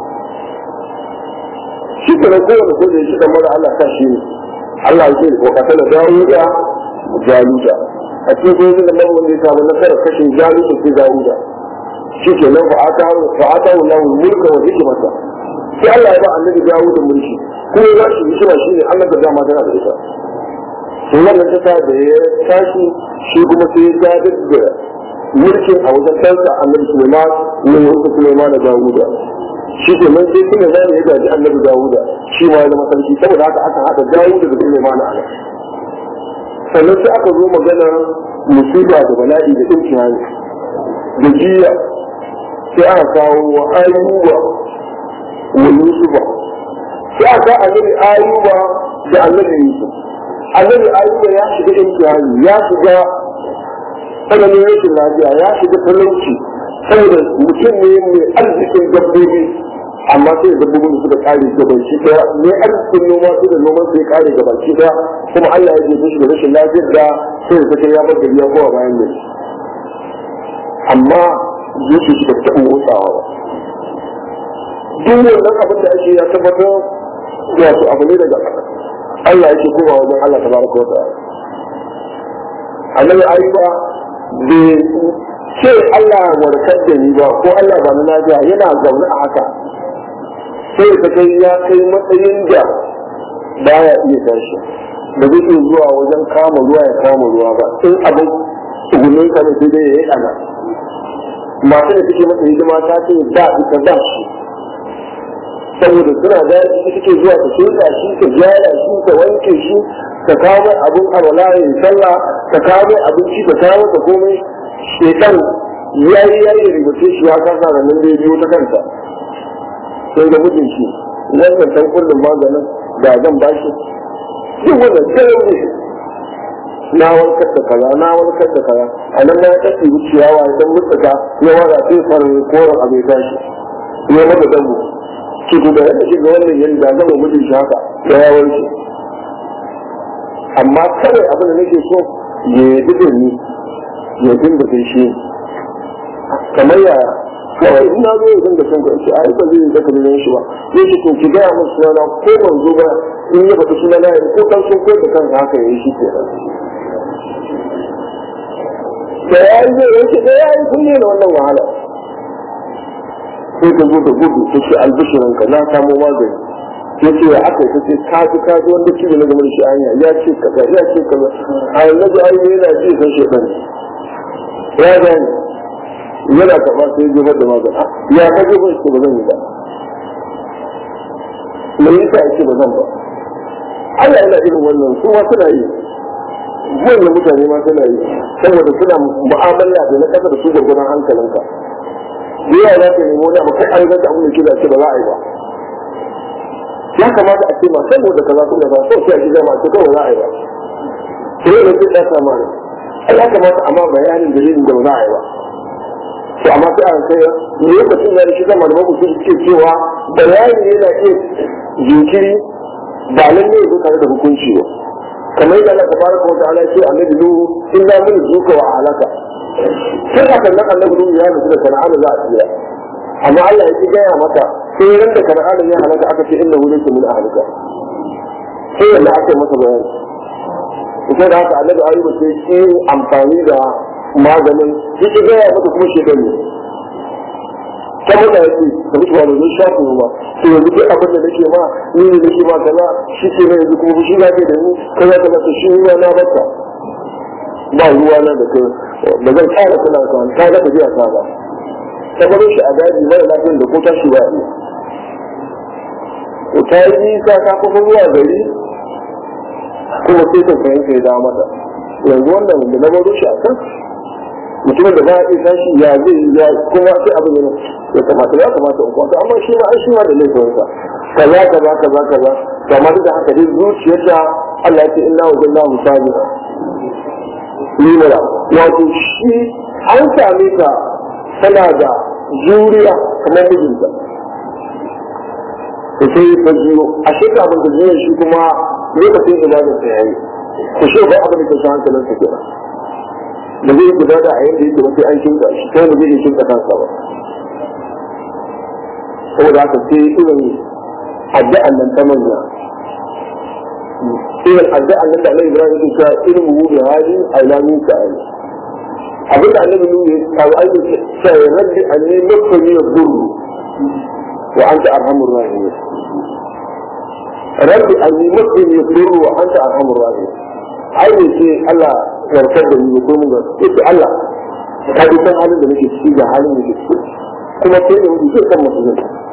shi ke nan kowane soja shi dan mara Allah sa shi ne Allah ya ce ko kasala Dawuda Jaluta a cikin sojojin da mara wanda ya samu nasarar kashe Jaluta sai Dawuda shi ke nan fa'ata fa'ata Allah mulka wa hikmata sai Allah ya ba annabi Dawuda mulki kuma ya shi hikima shi ne Allah da dama tana da ita to wannan ta da ya tashi shi kuma sai ya gadar da mulkin a wajen kansa annabi Sulaiman ne wanda Sulaiman da Dawuda shi ke nan sai kuma zai ya gaji annabi Dawuda shi ma ya zama sarki saboda haka aka haɗa Dawuda da Sulaiman a nan sannan sai aka zo maganar musiba da bala'i da imtihani da jiya sai aka kawo wa ayuba wa yusufa sai aka annabi ayuba da annabi yusuf annabi ayuba ya shiga imtihani ya shiga tsananin rashin lafiya ya shiga talauci saboda mutum ne mai arzikin dabbobi amma sai dabbobin da suka kare gabanci daya ne arzikin noma su da noman sai kare gabanci daya kuma Allah ya jefe shi da rashin lafiyar da sai da kai ya bar gari ya kowa bayan gari amma zuci shi da taɓa motsawa ba duk wannan abin da ake ya tabbatar wato abu ne daga Allah yake koma wajen Allah tabaraka wa ta'ala annabi ayyuba bai ce Allah warkar da ni ba ko Allah ba na lafiya yana zaune a haka sai ka kai ya kai matsayin da baya iya tashi da zai iya zuwa wajen kama ruwa ya kama ruwa ba in abin tsugunin ka da sai dai ya yi ana masu da suke masa hidima ta ce da ita ba shi saboda suna da suke zuwa ta shirya shi ta gyara shi ta wanke shi ta kawo mai abin alwala ya yi sallah ta kawo mai abinci ta kawo ta komai shekan ya yi ya yi rubuce shi ya kasa da nan da ya biyo ta kanta sai da mijin shi wannan san kullum maganin da zan ba shi duk wannan sai ne na warkar da kaza na warkar da kaza a nan na kace ciyawa idan mutsuka ya wara sai farin koren abai tashi ya maka dambu ki da yadda shiga wannan yanda zan mijin shi haka da ya warke amma kawai abin da nake so ya yi ni ya dinga kai shi kamar yaya kawai in na zo ya dinga son ka ce ai ba zai yi zaka da shi ba sai shi to ki gaya musu sunana ko ban zo ba in ya faɗi sunana ya ko kan sun koyar da kansa haka ya yi shi ke da ya yi zai yanke da ya yi sun ne da wannan wahala sai ka zo da gudu ta ce albishirinka na samo magani ya ce ya aka ta ce ka ji ka ji wanda kibi na game da shi hanya ya ce kaza ya ce kaza a yanzu ai yana ji san shekan ya gani yana karɓa sai ya zubar da magana ya ka je ba ce ba zan yi ba me yasa ake ba zan ba Allah yana irin wannan su ma suna yi wannan mutane ma suna yi saboda suna mu'amala da na kasa da su gurgunan hankalinka da yawa za ka nemi wani abu kai an zata abin da ke da ce ba za a yi ba ya kamata a ce ma saboda kaza sun da ba so sai a ji zama ce kawai za a yi ba sai da zai ɗasa ma ne ya kamata amma bayanin dalilin da ba za a yi ba to amma sai an kai lokacin da shi zama da mabuci suke cewa bayani yana iya jinkiri ba lalle ya zo tare da hukunci ba kamar yadda Allah tabaraka wa ta'ala ya ce annabi nuhu in da mun zuka wa halaka sai haka nan annabi nuhu ya nufi da sana'ar za a tsira amma Allah ya ki gaya mata sai ran da sana'ar ya halaka aka ce inna hu laysa min ahlika sai yadda aka yi masa bayani sai da haka annabi ayyuba sai ki amfani da maganin ya ki gaya mata kuma shekaru ne ta mata ya ce ka mutu wani zai shafi ba to yanzu duk abin da nake ma ni ne nake ma kaza shi ke yanzu kuma fushi na ke da ni kaza kaza ta shi ruwa na baka ba ruwa na da kai ba zan kara kula ka ta ga ta biya ta ba ta baro shi a daji mara lafiyar da ko tashi ba ne ko ta yi nisa ta kusa zuwa gari kuma sai ta fahimta ya dawo mata yanzu wannan da na baro shi a kan mutumin da ba ya iya tashi ya zai ya kuma sai abin da ya kamata ya kamata in kwanta amma shi ma an shi ma da laifinsa kaza kaza kaza kaza kamar da haka dai zuciyar da Allah ya ce inna wajanna musabira limara wato shi an same ta tana da juriya kamar mijinta da sai ta jiyo a shekara abin da jiya shi kuma lokacin ibadar ta yayi ku shi ba abin da ke sa hankalin ta kenan da zai guda da a yadda yake ba sai an kinka shi kai da zai iya kinka kansa ba saboda haka sai irin addu'an nan ta manya irin addu'an nan da Allah Ibrahim yake cewa irin mu da hali a ilamin ka ai abin da annabi ne kawo an yi cewa rabbi anni nafsani yadurru wa anta arhamur rahimin rabbi anni nafsani yadurru wa anta arhamur rahimin ai ne ce Allah warkar da ni ko mun ga yace Allah ka ji san halin da nake ciki ga halin da nake ciki kuma sai da mutum kan mutum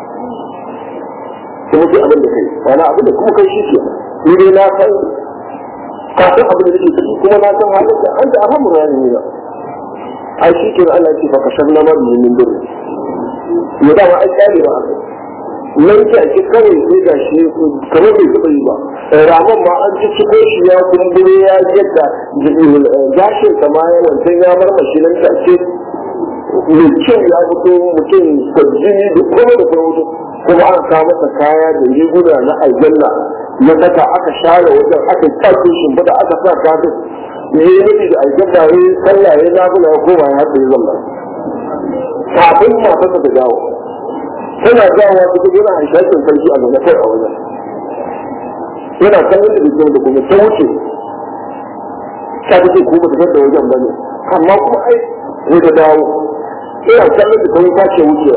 kuma sai abin da kai wani abin da kuma kai shi ke ni dai na san ka san abin da nake ciki kuma na san halin da an da arhamur rahimin ne ai shi ke Allah ya ce fa kashan na mabi min dole ya da ma ai kyale ba nan ta ake kawai sai ga shi kamar bai taɓa yi ba ramon ma an ci ciko shi ya kumbure ya yadda gashin kama ya wancan ya marmashi nan ta ce mai kyau ya fito mutum kwajini da kuma da kuma mutum kuma an kawo masa kaya da riguna na aljanna ya saka aka share wajen aka kwace shimfiɗa aka sa kafin ya yi nufi da aljanna ya yi sallah ya nafila ya koma ya haɗa ya zalla kafin matarsa ta dawo tana dawowa ta yana haishakin sarki a zaune kai a wajen yana kallon da bikin da kuma ta wuce ta take ko ba ta da wajen bane amma kuma ai sai ta dawo yana kallon da kuma ta ce wucewa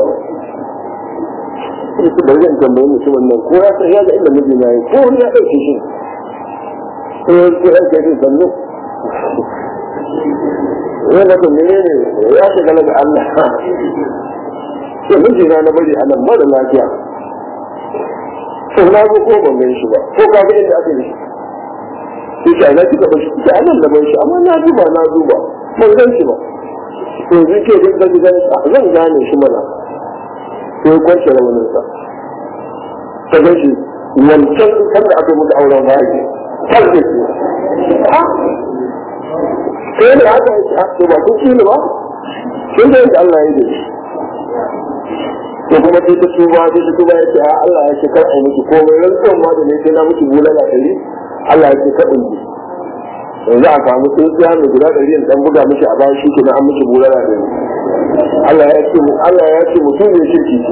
ita da wajen tambayi mutumin nan ko ya san ya ga inda miji na yi ko ya ɗauke shi ko ya ce ya ce sannu ya na to menene ya shiga daga Allah to miji na na bari anan mara lafiya to na zo ko ban gan shi ba ko ka ga inda aka yi shi sai na kika bashi ki anan da ban shi amma na duba na duba ban gan shi ba to zai ke da gidan zan gane shi mana to ya kwance rawanin sa ta gan shi wancan sanda aka mutu auren bayi kan da shi sai da haka ya ce ba kun ci ne ba kin da yadda Allah ya yi ko kuma sai ta tuba sai ta tuba ya ce a Allah ya ce kar a miki komai rantsuwan ma da ne sai na miki bulala ɗari Allah ya ce kar in ji yanzu a samu tsintsiya mai guda ɗari in ɗan buga miki a bayan shi kenan an miki bulala ɗari Allah ya ce Allah ya ce mutum ne shirki ce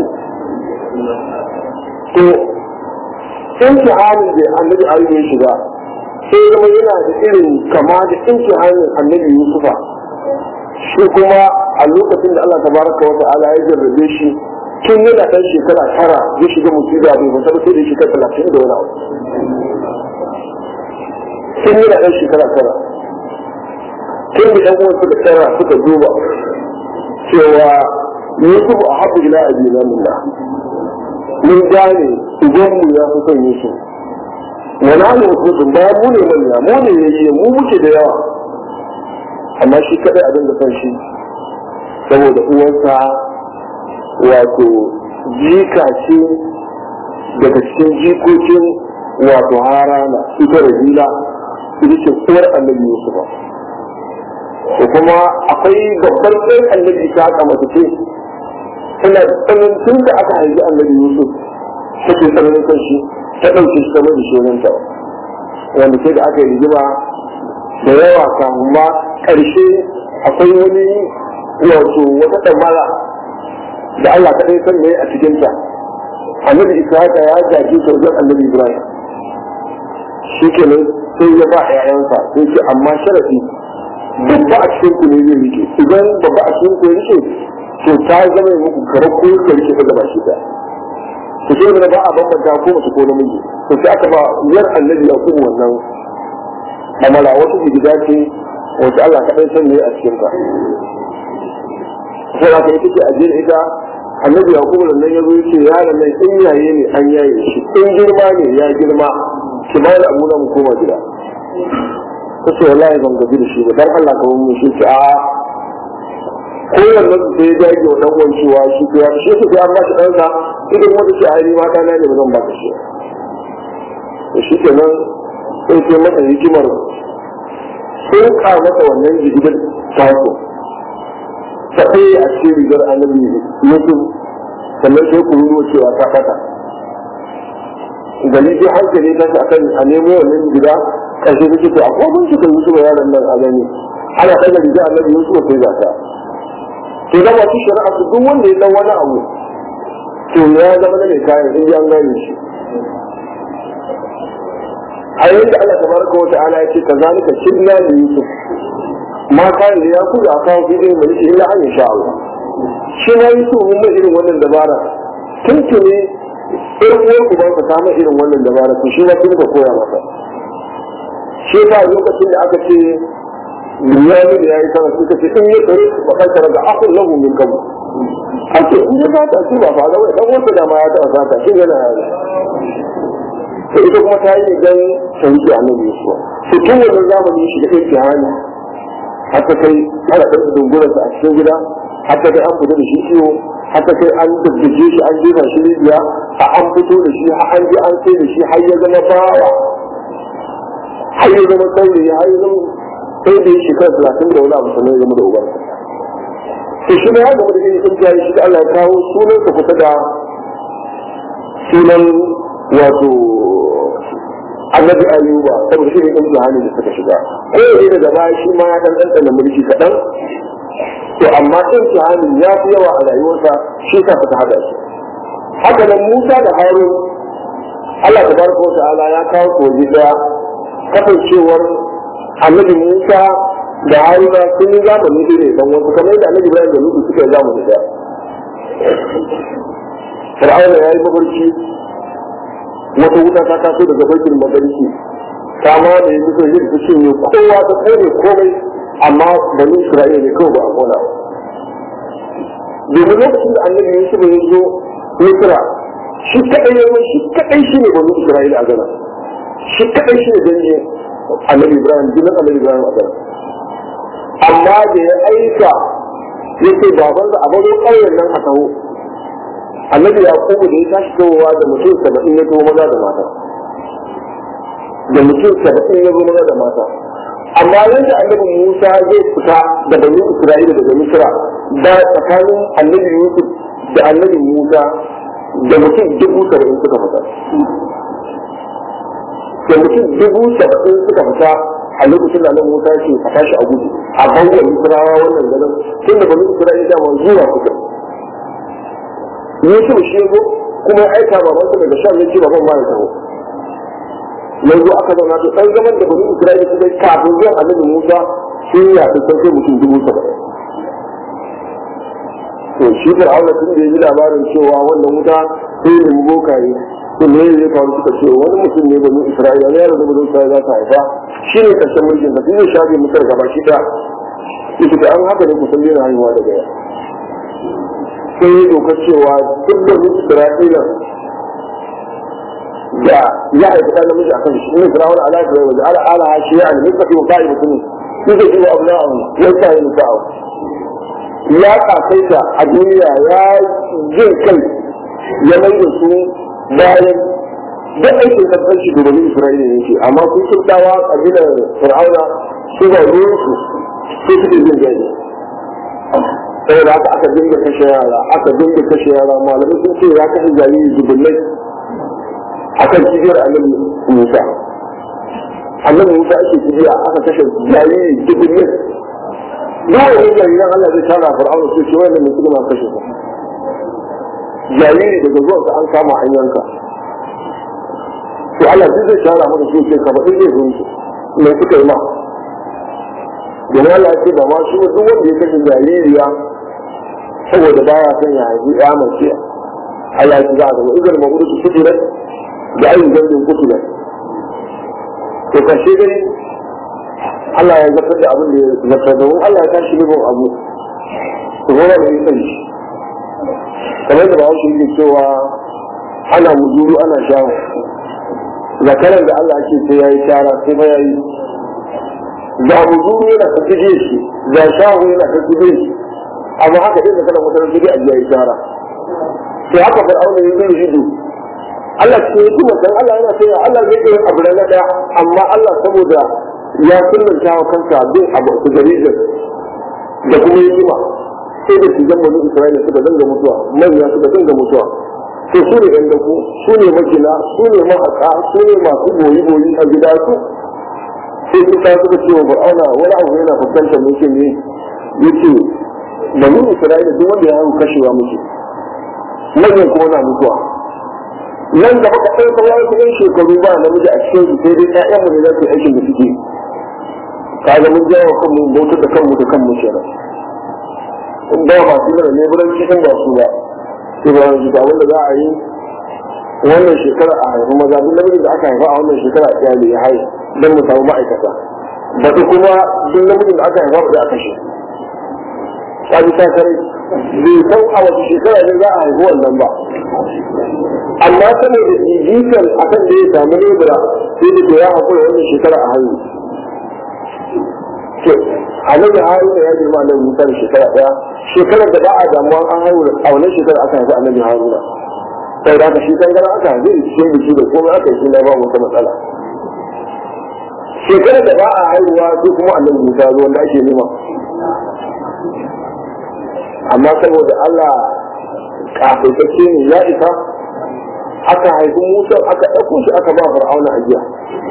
to imtihanin da annabi ayyuka ya shiga sai zama yana da irin kama da imtihanin annabi Yusufa shi kuma a lokacin da Allah tabaraka wa ta'ala ya jarrabe shi tun yana ɗan shekara tara ya shiga musiba bai fasa ba sai da shekara talatin da wani abu tun yana ɗan shekara tara tun da ɗan uwan suka tara suka duba cewa Yusuf a haɓu ila abina minna mun gane ubanmu ya fi son Yusuf wani hannun mutum ba mu ne manya mu ne yayi mu muke da yawa amma shi kadai abin da son shi saboda uwansa wato jika ce daga cikin jikokin wato harana ita rahila ita ce uwar annabi yusufa da kuma akwai babbar ɗan annabi ta haka mace ce tana tsanin tun da aka haifi annabi yusuf take tsananin kan shi ta ɗauke shi kamar da shonanta wanda sai da aka yi rigima da yawa kafin ma ƙarshe akwai wani wato wata ɗamara da Allah kaɗai san ne a cikinta annabi Ishaka ya gaji ta wajen annabi Ibrahim shi ke nan sai ya ba ƴaƴansa sai ce amma sharafi babba a cikin ku ne zai rike idan babba a cikin ku ya rike to ta zama muku karar ko ka rike ta gaba shi ta to sai da ba a bambanta ko mace ko namiji to sai aka ba yar annabi ya kuma wannan amala wata gida ce wata Allah kaɗai san ne a cikin ka sai aka yi take ajiyar ita annabi ya kuma nan ya zo ya ce yaron nan in yaye ne an yaye shi in girma ne ya girma ki ba da abuna mu koma gida ta ce wallahi ban gaji da shi ba dan Allah ka mun shi ce a kowanne su sai ya dage wa dan uwan cewa shi ko ya shi ko an ba shi dan sa idan wanda shi ai ma dana ne ba zan ba shi to shi kenan sai sai masa hikimar sun ka masa wannan jigidar taso ta ɗaya a cikin rigar annabi yusuf sannan sai ku ruwa cewa ta fata gani sai hankali ta sa kan a nemo wannan gida ƙarshe ta ce to akwai mun shi kan yusuf yaron nan a gani ana ɗaga rigar annabi yusuf sai za ta to zama shi shari'a su duk wanda ya san wani abu to ya zama na mai kayan in an gane shi a yayin da Allah tabaraka wa ta'ala ya ce kazalika shidna li yusuf ma kayan da ya kuda a kawo bidin mulki illa an insha Allah shi na yusuf mun mai irin wannan dabara tuntuni irin uwar uban ka samu irin wannan dabara to shi ma kun ka koya masa shi ba lokacin da aka ce Bunyamin ya yi sama suka ce in yi tsari ba kai tare da akun lahu min kabu. An ce in ya zata shi ba fa da wai dan wanda da ma ya taɓa zata shi yana yaro. To ita kuma ta yi gan sauki a nan Yesuwa. To tun wannan zamani shi da ɗauke hali. Haka kai ana ɗauka dungurarsa a cikin gida. Haka kai an fita da shi ciwo. Haka kai an daddake shi an jefa shi rijiya. A an fito da shi har an je an sai da shi har ya zama bawa. Har ya zama saurayi har ya zama sai da ya shekara talatin da wani abu sannan ya zama da ubansa to shi ne ya gama da yin kungiya shi da Allah ya kawo sunan sa kusa da sunan wato annabi ayuba saboda shi ne kungiya hali da suka shiga ko ne daga baya shi ma ya dan dan mulki kaɗan to amma ɗin kihanin ya fi yawa a rayuwarsa shi ka suka haɗa shi haka nan Musa da Harun Allah tabaraka wa ta'ala ya kawo su waje daya kasancewar annabi Musa da Haruna sun yi zamani ne dan wasu kamar yadda annabi Ibrahim da Lutu suka yi zamani da Fir'auna ya yi mafarki wata wuta ta taso daga baitul madariki ta ma da yi musu yin su cinye kowa ta kone komai amma bani Isra'ila ne kawai ba a kona domin lokacin da annabi Yusuf ya zo Misra shi kadai ya shi kadai shi ne bani Isra'ila a gana shi kadai shi ne dangin annabi ibrahim jinin annabi ibrahim a kan amma da ya aika ya ce babansa a bazo ƙauyen nan a taho annabi ya kuma da ya tashi towa da mutum saba'in ya taho maza da mata da mutum saba'in ya zo maza da mata amma yadda annabi musa zai fita da bani isra'ila daga misra da tsakanin annabi yusuf da annabi musa da mutum dubu saba'in suka fita da mutum dubu saba'in suka fita a lokacin da nan Musa ce a tashi a gudu a bangon Isra'awa wannan ganin tun da bani Isra'ila da ma zuwa suka Yusuf shi yazo kuma ya aika baban sa daga shan yake baban ma ya taho yanzu aka zauna to dan zaman da bani Isra'ila suka kafin zuwan Annabi Musa sun ya fi sai mutum dubu saba'in to shi Fir'auna tun da ya ji labarin cewa wannan wuta sai ne bokaye to me ya faru suka ce wani mutum ne bani isra'ila ne yaro da bani isra'ila za ta haifa shi ne karshen mulkin da zai shafe musar gaba shi ta yake da an haka ne kusan daina haihuwa daga yau sai ya doka cewa duk da bani isra'ila da ya haifi ɗan namiji a kan shi ne firawun ala da wajen ala ala shi ya ne muka fi wa ba'i mutum yake ji wa abu na'ahu ya sa yi musa'ahu ya kasaita a duniya ya jin kai ya mai da su bayan duk aikin kasance da bani Isra'ila ne ce amma sun kirtawa kabilar Fir'auna su ba ruwan su su suke jin gani saboda haka aka dinga kashe yara aka dinga kashe yara malamai sun ce ya kashe jariri dubullai akan kibiyar annabi Musa annabi Musa ake kibiya aka kashe jariri dubullai duk wani jariran Allah zai tara Fir'auna su ce wannan mutum ma kashe su jariri daga zuwa an kama an yanka to Allah zai zai shara maka su ce kamar in zai zunci mai suka yi ma domin Allah ya ce ba ma shi duk wanda ya kashe jaririya saboda baya son ya haifi ya mace Allah ya ce za a zama idan ma gudu su fitira da ayin gandun kutulan to kashe gani Allah ya zartar da abin da ya zartar da Allah ya tashi nufin abu to gona da ya sani shi kamar da bahaushe yake cewa ana muzuru ana shawo zakaran da Allah ake sai ya yi shara sai fa ya yi ga muzuru yana ta cije shi ga shahu yana ta cije shi amma haka ɗin da kana mutanen cije a jiya shara sai haka fir'auna ya zai hidu Allah ce ya kuma san Allah yana sai Allah zai yi abu na ɗaya amma Allah saboda ya sunnanta wa kansa bin abu su jaridar da kuma yi jima sai da shigan bani Isra'ila suka danga mutuwa manya suka danga mutuwa to su ne ɗan daku su ne makina su ne mahaƙa su ne masu boyi-boyi a gida su sai su ta suka ce wa fir'auna wani abu yana fuskantar mutum ne yace bani Isra'ila duk wanda ya hau kashewa muke manyan kuma na mutuwa nan da muka ɗaya kawai wasu ɗan shekaru ba namiji a cikin su sai dai ƴaƴan mu ne za su yi aikin da suke kaga mun jawo kanmu bautar da kanmu da kanmu kenan in ba masu mana ne buran cikin ba su ba sai ba wani jika wanda za a yi wannan shekara a haifi maza duk namijin da aka haifa a wannan shekara a iyali ya haihu don mu samu ma'aikata ba kuma duk namijin da aka haifa ba za a kashe ta bi ta kare bai san a wace shekara ne za a haifi wannan ba amma saboda jijikan akan da ya samu lebura sai da ya haƙura wannan shekara a haihu to annabi haruna ya girma annabi musa da shekara ɗaya shekarar da ba a damuwa an haihu a wannan shekara aka haifi annabi haruna sai da shi dangana aka haifi cikin biki da komai aka yi na ba wata matsala shekarar da ba a haihuwa sai kuma annabi musa zo wanda ake nema amma saboda Allah kafaitacce ne ya isa aka haifi Musa aka ɗauko shi aka ba Fir'auna a jiya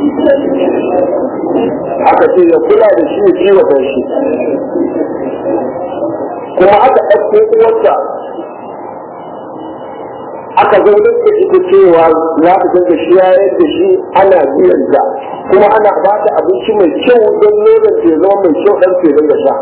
aka ce ya kula da shi ya kiwata shi kuma aka ɗauko uwarsa aka zaunar da ita cewa za ta dinga shayar da shi ana biyan ta kuma ana ba ta abinci mai kyau don nonon ke zama mai kyau ɗan ke dinga sha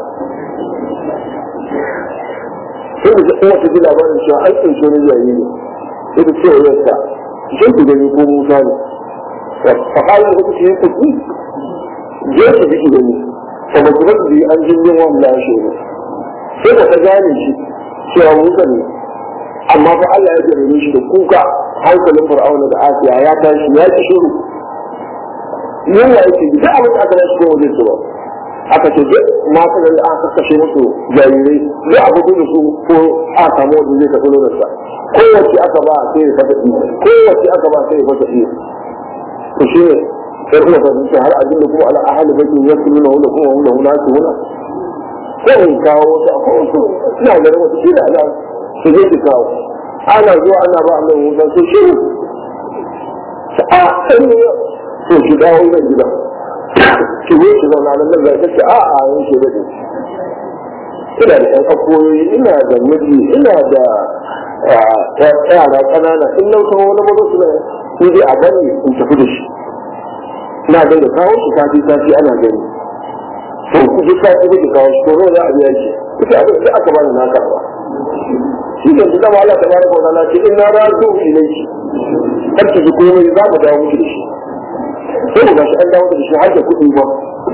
sai da kuma ta ji labarin cewa an tsince ni yayi ne sai da cewa yarsa shin ku gani ko Musa ne fa kai da kuke yi kuki je ki biki gani fa ba ku rabbi an jin yin wannan shi ne sai da ta gane shi cewa Musa ne amma fa Allah ya jarrabe shi da kuka hankalin Fir'auna da Asiya ya tashi ya ki shiru yunwa yake duk abin da aka rashi ko wajen su ba aka ce duk mata da aka kashe musu jarirai duk abu da su ko a samu wanda zai tafi nonarsa kowace aka ba sai ya fata iya kowace aka ba sai ya fata iya to shi ne sai kuma fahimci har abin da kuma ala ahali bakin ya su nuna wanda kuma wanda wanda su wuna ko in kawo wata ko wasu suna ganin wata shi da ala su zai ki kawo ana zuwa ana ba Allah wuta sai shi a sai ne to shi dawo nan gidan ki zo ki zauna nan zai kace a a yanke da ina da ƴan akoyi ina da miji ina da yara ƙanana in nan kawo wani mazo su sai dai a bani in tafi da shi na da da kawo shi sati sati ana gani to ku ji sati da kawo shi to za a biya shi ita abin da aka bani na karba shi ne da dama Allah tabaraka wa ta'ala ce inna radu ilayki kar ki ji komai za mu dawo miki da shi sai ga shi an dawo da shi har da kuɗi ba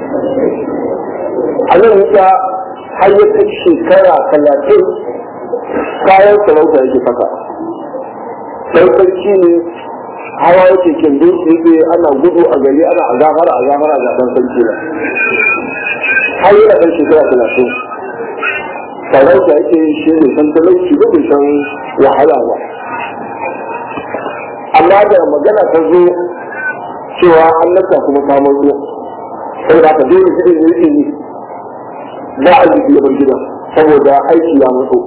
a nan wuta har ya kai shekara talatin kayan sarauta yake saka sai sarki ne hawa yake kindin su yake ana gudu a gari ana a gafara a gafara a gaban sarki ba har yana kai shekara talatin sarauta yake shi ne san talauci ba bai san wahala ba amma da magana ta zo cewa an nasa kuma kamar ruwa sai da ka dole gidan ya yake ne za a ji gaban gidan saboda aiki ya mutu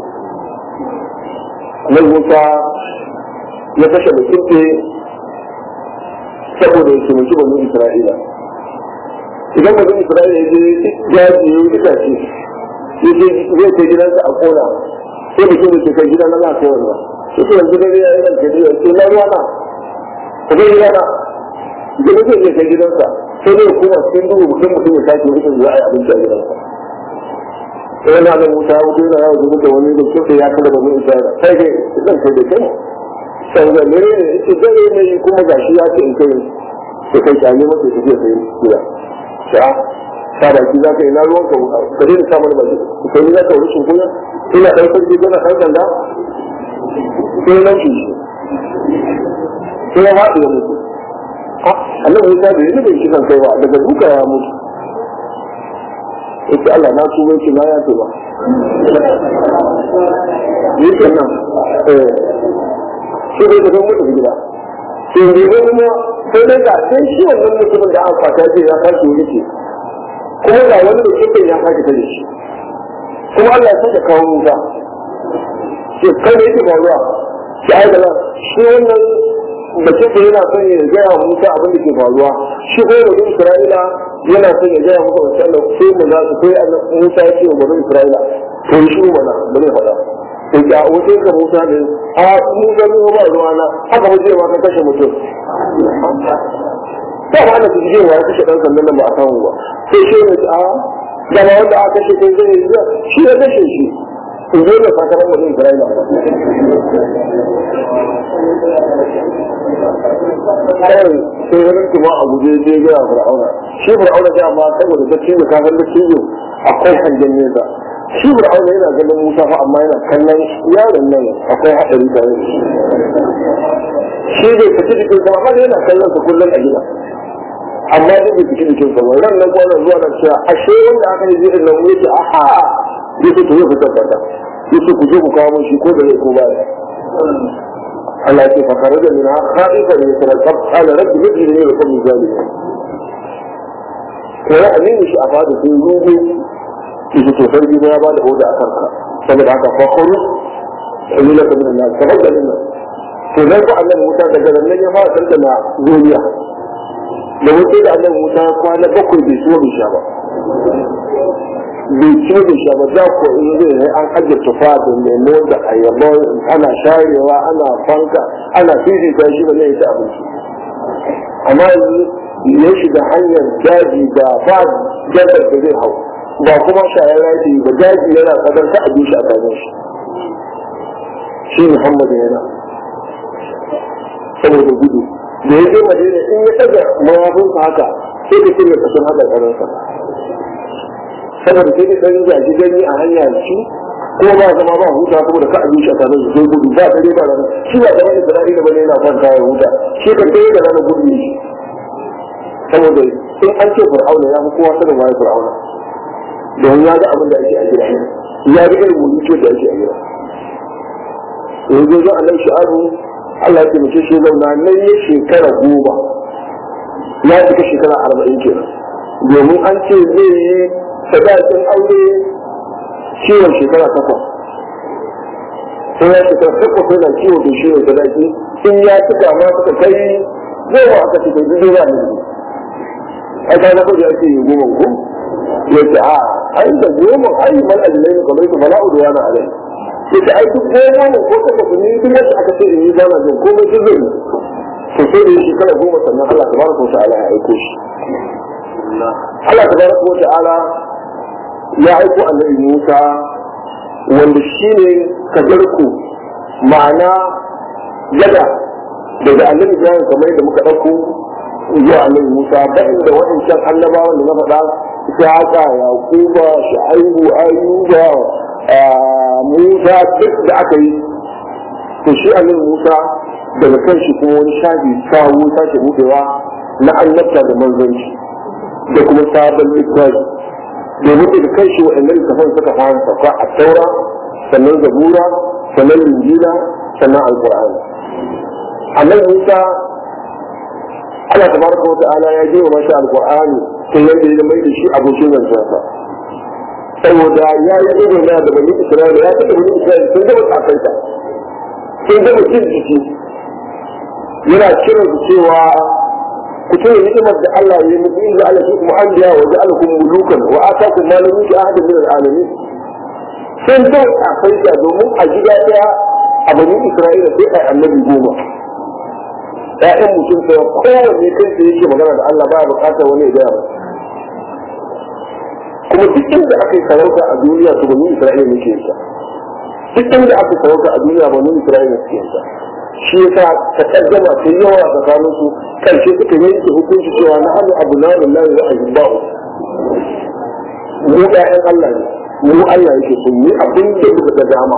nan wuta ya kashe mutum ne saboda ya taimaki banu isra'ila idan banu isra'ila ya je jaji ya yi itace ya je zai kai gidansa a kona sai mutum da ke kai gidan na lafiya wannan sai yanzu dare ya yi ranka ne ya ce na ruwa na ku zai gidana da mutum ya kai gidansa sai dai kuma cikin duhu mutum mutum ya sake mutum za a yi abinci a gidansa sai yana da wuta wuta yana yawon zuba da wani da kusa ya kada babu isa sai dai zan kai da kai sai da ne ita dare ne kuma gashi ya ce in kai da kai kyale masa ya tafiya sai gida sha ta baki za ka yi na ruwan ka ka daina sa mana baki ka yi za ka wuri shin kunya ina ɗan sarki kana ɗan sanda sai nan shi sai ya haɗu ya mutu annabi Musa bai yi bai kisan kai ba daga duka ya mutu ita Allah na su bai na ya ce ba yi kenan eh shi bai da kan mutu gida sai ne ne kuma sai dai ga sai shi wannan mutumin da aka fata ce ya sake wuce kuma ga wani da kike ya sake ta da shi kuma Allah ya sake kawo musa ce kai ne yake faruwa shi ai da shi wannan da kike yana son ya gaya wa Musa abin da ke faruwa shi ko da Isra'ila yana son ya gaya musa wancan da sai mu za su kai Musa ya ce wa bani Isra'ila to shi mana ba zai faɗa to ga wajen ka Musa ne a Musa ne ba ruwa na haka ba zai ma ka kashe mutum ba ma ana cikin wa ya kashe dan sandan nan ba a samu ba sai shi ne a da ba wanda aka kashe kai zai yi shi ya kashe shi in zo da sakamakon bani Isra'ila kawai sai ganin kuma a guje je ga fir'auna shi fir'auna da amma saboda da ciwo ka san da ciwo akwai hangen nesa shi fir'auna yana ganin Musa fa amma yana kallon yaron nan akwai hadari tare da shi shi bai fiti jikin sa amma yana kallon sa kullum a gida amma duk bai fiti jikin sa ba ran nan kwanan zuwa nan cewa ashe wanda aka yi jirin nan yake aha yake to yau fitar da yake ku je ku kawo shi ko da zai ko ba Allah ce fa kharaja minha khaifan yatarqab qala rabbi najini min al-qawmi zalimin to ya amini shi a fada sai ruhu shi to sarki ya ba da oda akan ka saboda haka fa khuru illa ka min an-nas fa kharaja minna to dan ko Allah Musa daga nan ya fara tantana duniya da wuce da Allah Musa kwana bakwai bai so bai sha ba bai ci da shi ba za ku in zai ne an ajiye tufa da lemo da ayaba ana sharewa ana fanka ana fifita shi ba zai ci abinci amma ya shiga hanyar daji da ba gadar da zai hau ba kuma shayar raji ba daji yana kadar ta abin shi a kanin shi shi muhammadu yana saboda gudu da ya je madina in ya ɗaga mawafinsa haka sai ka cire kasan haka ƙararsa saboda sai da ɗan zaki gani a hanya shi ko ba zama ba huta saboda ka abin shi a kanin zai gudu ba dare ba rana shi ba kamar isra'ila bane yana kwanta ya huta shi ka kai da rana gudu ne saboda in an ce fir'auna ya fi kowa sanin waye fir'auna don ya ga abin da ake a gida ya ga irin mulki da ake a gida yanzu zo annabi shi'abu Allah ya taimake shi zauna nan ya shekara goma ya cika shekara arba'in kenan domin an ce zai yi sadakin aure ciwon shekara takwas sai ya shekara takwas yana ciwo da shi ne sadaki in ya cika ma suka kai goma aka ce kai zuwa ba ne ai ka na kudi ake yi goma ko ya ce a ai da goma ai man ajiyar ne kamar su bala'u da wani alai ya ce ai duk goma ne ko takwas ne duk yadda aka ce in yi bana jin komai duk zai to sai da shekara goma sannan Allah tabaraka wa ta'ala ya aiko shi Allah tabaraka wa ta'ala ya aiko annabi Musa wanda shi ne kajarku ma'ana gada daga annabi Ibrahim kamar yadda muka ɗauko zuwa annabi Musa ba inda waɗancan annabawan da na faɗa Ishaqa, Yaquba, Shu'aibu, Ayyuba, Musa duk da aka yi to shi annabi Musa daga kan shi kuma wani shafi sawu sake buɗewa na annabta da manzanci da kuma sabon littafi domin da kai shi waɗannan littafan suka fara sauka a taura sannan zabura sannan linjila sannan alƙur'ani annabi musa Allah tabaraka wa ta'ala ya ji wa mashi alƙur'ani sai yadda ya mai da shi abokin zancensa saboda ya yi ido na da bani isra'ila ya taɓa bani isra'ila sun gama tsakansa sun gama cin jiki yana kiran su cewa ku tuna ni'imar da Allah ya yi muku in ja'ala fikum anbiya wa ja'alakum mulukan wa atakum ma lam yuti ahadin min al-alamin sun dai a faida domin a gida daya a bani Isra'ila sai ai annabi goma ƴaƴan mutum sai kowanne kai sai yake magana da Allah baya bukatar wani ya gaya kuma duk inda aka yi sarauta a duniya to bani Isra'ila ne ke yin duk inda aka sarauta a duniya bani Isra'ila ke yin shi yasa ta kaddama ta yawa a tsakanin su karshe suka yanke hukunci cewa na hannu abu na lillahi wa ahibba'u mu ƴaƴan Allah ne mu Allah yake so mu abin da muka da dama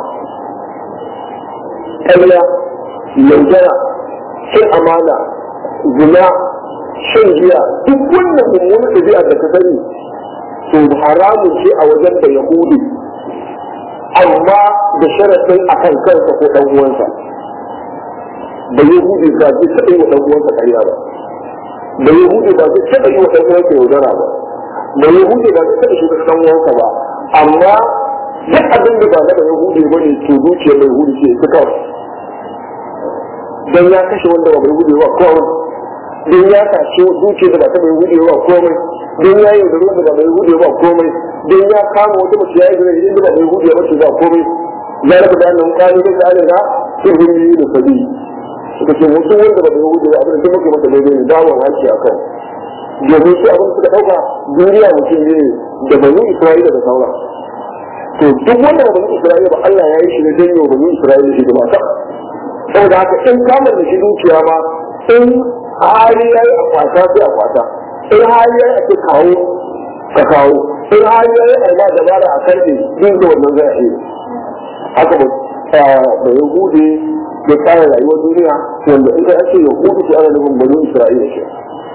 ƙarya yaudara cin amana zina shan giya duk wannan mummunan ɗabi'a da ka sani to haramun ce a wajen da yahudi amma da sharaɗin a kan kansa ko ɗan uwansa da yahudi ba zai taɓa yi wa ɗan uwansa ƙarya ba da yahudi ba zai taɓa yi wa ɗan uwansa yaudara ba da yahudi ba zai taɓa shiga ɗan uwansa ba amma duk abin da ba na da yahudi ba ne to zuciyar da yahudi ce su kawai don ya kashe wanda ba mai yahudi ba kawai don ya kashe zuciyar da ba ta mai yahudi ba komai don ya yi da ruwan da ba mai yahudi ba komai don ya kama wata mace ya yi da inda ba mai yahudi ba ce ba komai ya rabu da annan kani da ta alina sun yi da sabi suka ce musu wanda ba mai yahudi ba abin da muke masa daidai ne dawon haki a kan domin su abin suka ɗauka duniya mutum ne da banu isra'ila da sauran to duk wanda ba banu isra'ila ba Allah ya yi shi ne don yau banu isra'ila shi da mata saboda haka in kamar da shi dukiya ma in hali ya yi a kwata sai a kwata in hali ya yi a ce kawo ka kawo in hali ya yi a ma dabara a karfe din da wannan zai yi haka ba da yahudi da tsara rayuwar duniya wanda in kai ake yahudu su ana nufin banu isra'ila ke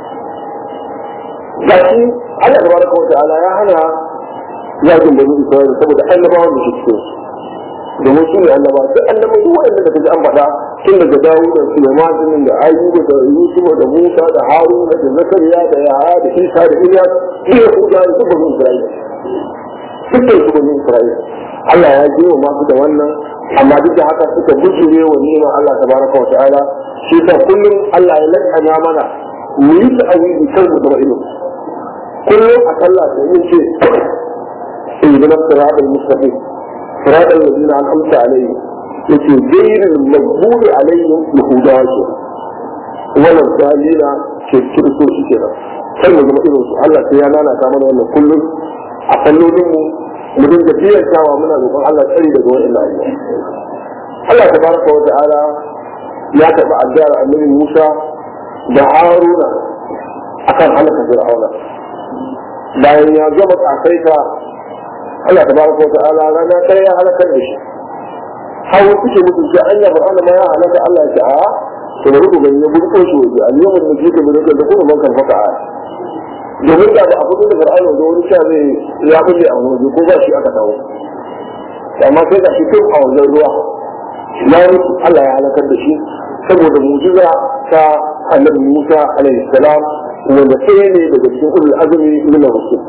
gashi Allah tabaraka wa ta'ala ya hana yakin banu isra'ila saboda annabawan da shi cikin su domin su ne annaba duk annaba duk wanda da kaji an faɗa tun daga Dawud da Sulaiman din da Ayyuba da Yusuf da Musa da Haruna da Zakariya da Yahaya da Isa da Ilyas duk su da su banu Isra'ila dukkan su banu Isra'ila Allah ya ji wa masu da wannan amma duk da haka suka bujure wa neman Allah tabaraka wa ta'ala shi ta kullum Allah ya lakana mana mu yi ta'awili kan mu zama ilimi kullum a sallah sai yin ce إذن الصراط المستقيم صراط الذين أنعمت عليهم يتي غير المغضوب عليهم بهداك ولا الضالين كيرسو شكرا sai mu zama irin su Allah sai ya lalata mana wannan kullum a kallolin mu mu dinga biyantawa muna roƙon Allah tsari daga wannan ayyuka Allah tabaraka wa ta'ala ya taɓa addu'ar annabi Musa da Haruna akan halaka Fir'auna bayan ya gama kasaita Allah tabaraka wa ta'ala rana ɗaya ya halakar da shi hawa suke mutu sai an yafa Allah ma ya halaka Allah ya ce a to bari ku gani ya burko shi waje al yawm da jika bi da kuma man kan faka a domin da ba a fito da Fir'auna da wani sha zai ya bulle a waje ko ba shi aka dawo amma sai ga shi tun a wajen ruwa ya mutu Allah ya halakar da shi saboda mujiza ta annabi Musa alaihi salam wanda sai ne daga cikin ulul azumi min rusul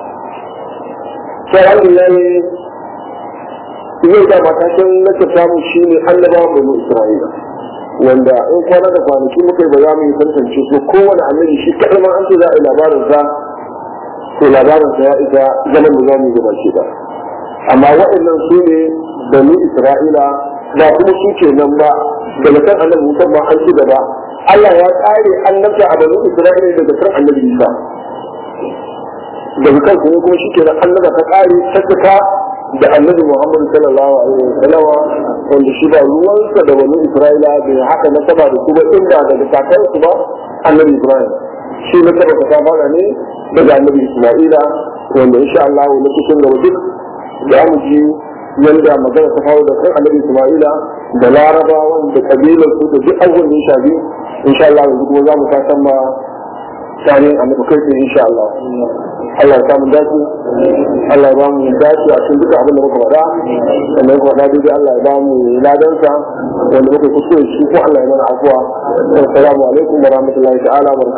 sai alhamdulillah zai da matakin na ta samu shi ne annabawan banu isra'ila wanda in kwana da kwanaki muka yi ba za mu yi tantance su kowane annabi shi kaɗai ma an ce za a yi labarin sa to labarin sa ya isa zaman da za mu yi gaba shi ba amma waɗannan su ne banu isra'ila ba kuma su ke nan ba daga kan annabi musamman an ci gaba Allah ya ƙare annabta a banu isra'ila daga kan annabi isa daga kan kuma kuma shi kenan annaba ta kare tattaka da annabi Muhammad sallallahu alaihi wa sallama wanda shi ba ruwansa da wani Isra'ila da haka na saba da kuma inda daga kakar su ba annabi Ibrahim shi na saba ta fara ne daga annabi Isma'ila wanda insha Allah na cikin gaba duk da mu ji yanda magana ta faru da kan annabi Isma'ila da larabawan da kabilar su da duk abubuwan da ya shafi insha Allah yanzu kuma za mu ta san ma tare annabi kai insha Allah Allah ya samu dace Allah ya ba mu dace a cikin duka abin da muka faɗa wanda muka faɗa dai Allah ya ba mu ladansa wanda muka kuskure shi ko Allah ya mana afuwa assalamu alaikum wa rahmatullahi ta'ala wa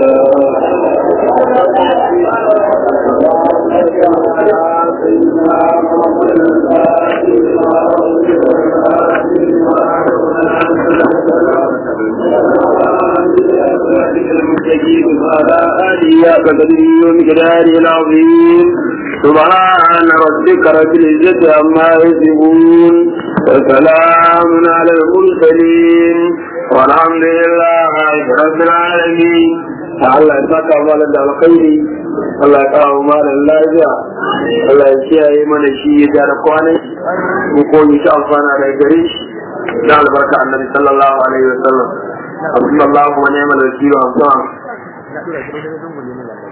المستجيب على آله قدره ومقداره العظيم سبحان ربك رب العزة عما يصفون وسلام على المرسلين والحمد لله رب العالمين Allah ya saka mana da alkhairi Allah ya kawo mana lafiya Allah ya kiyaye mana shi ya gyara kwanan mu ko yi ta amfana da gare shi da albarka annabi sallallahu alaihi wasallam Allahu wa ni'mal wakil wa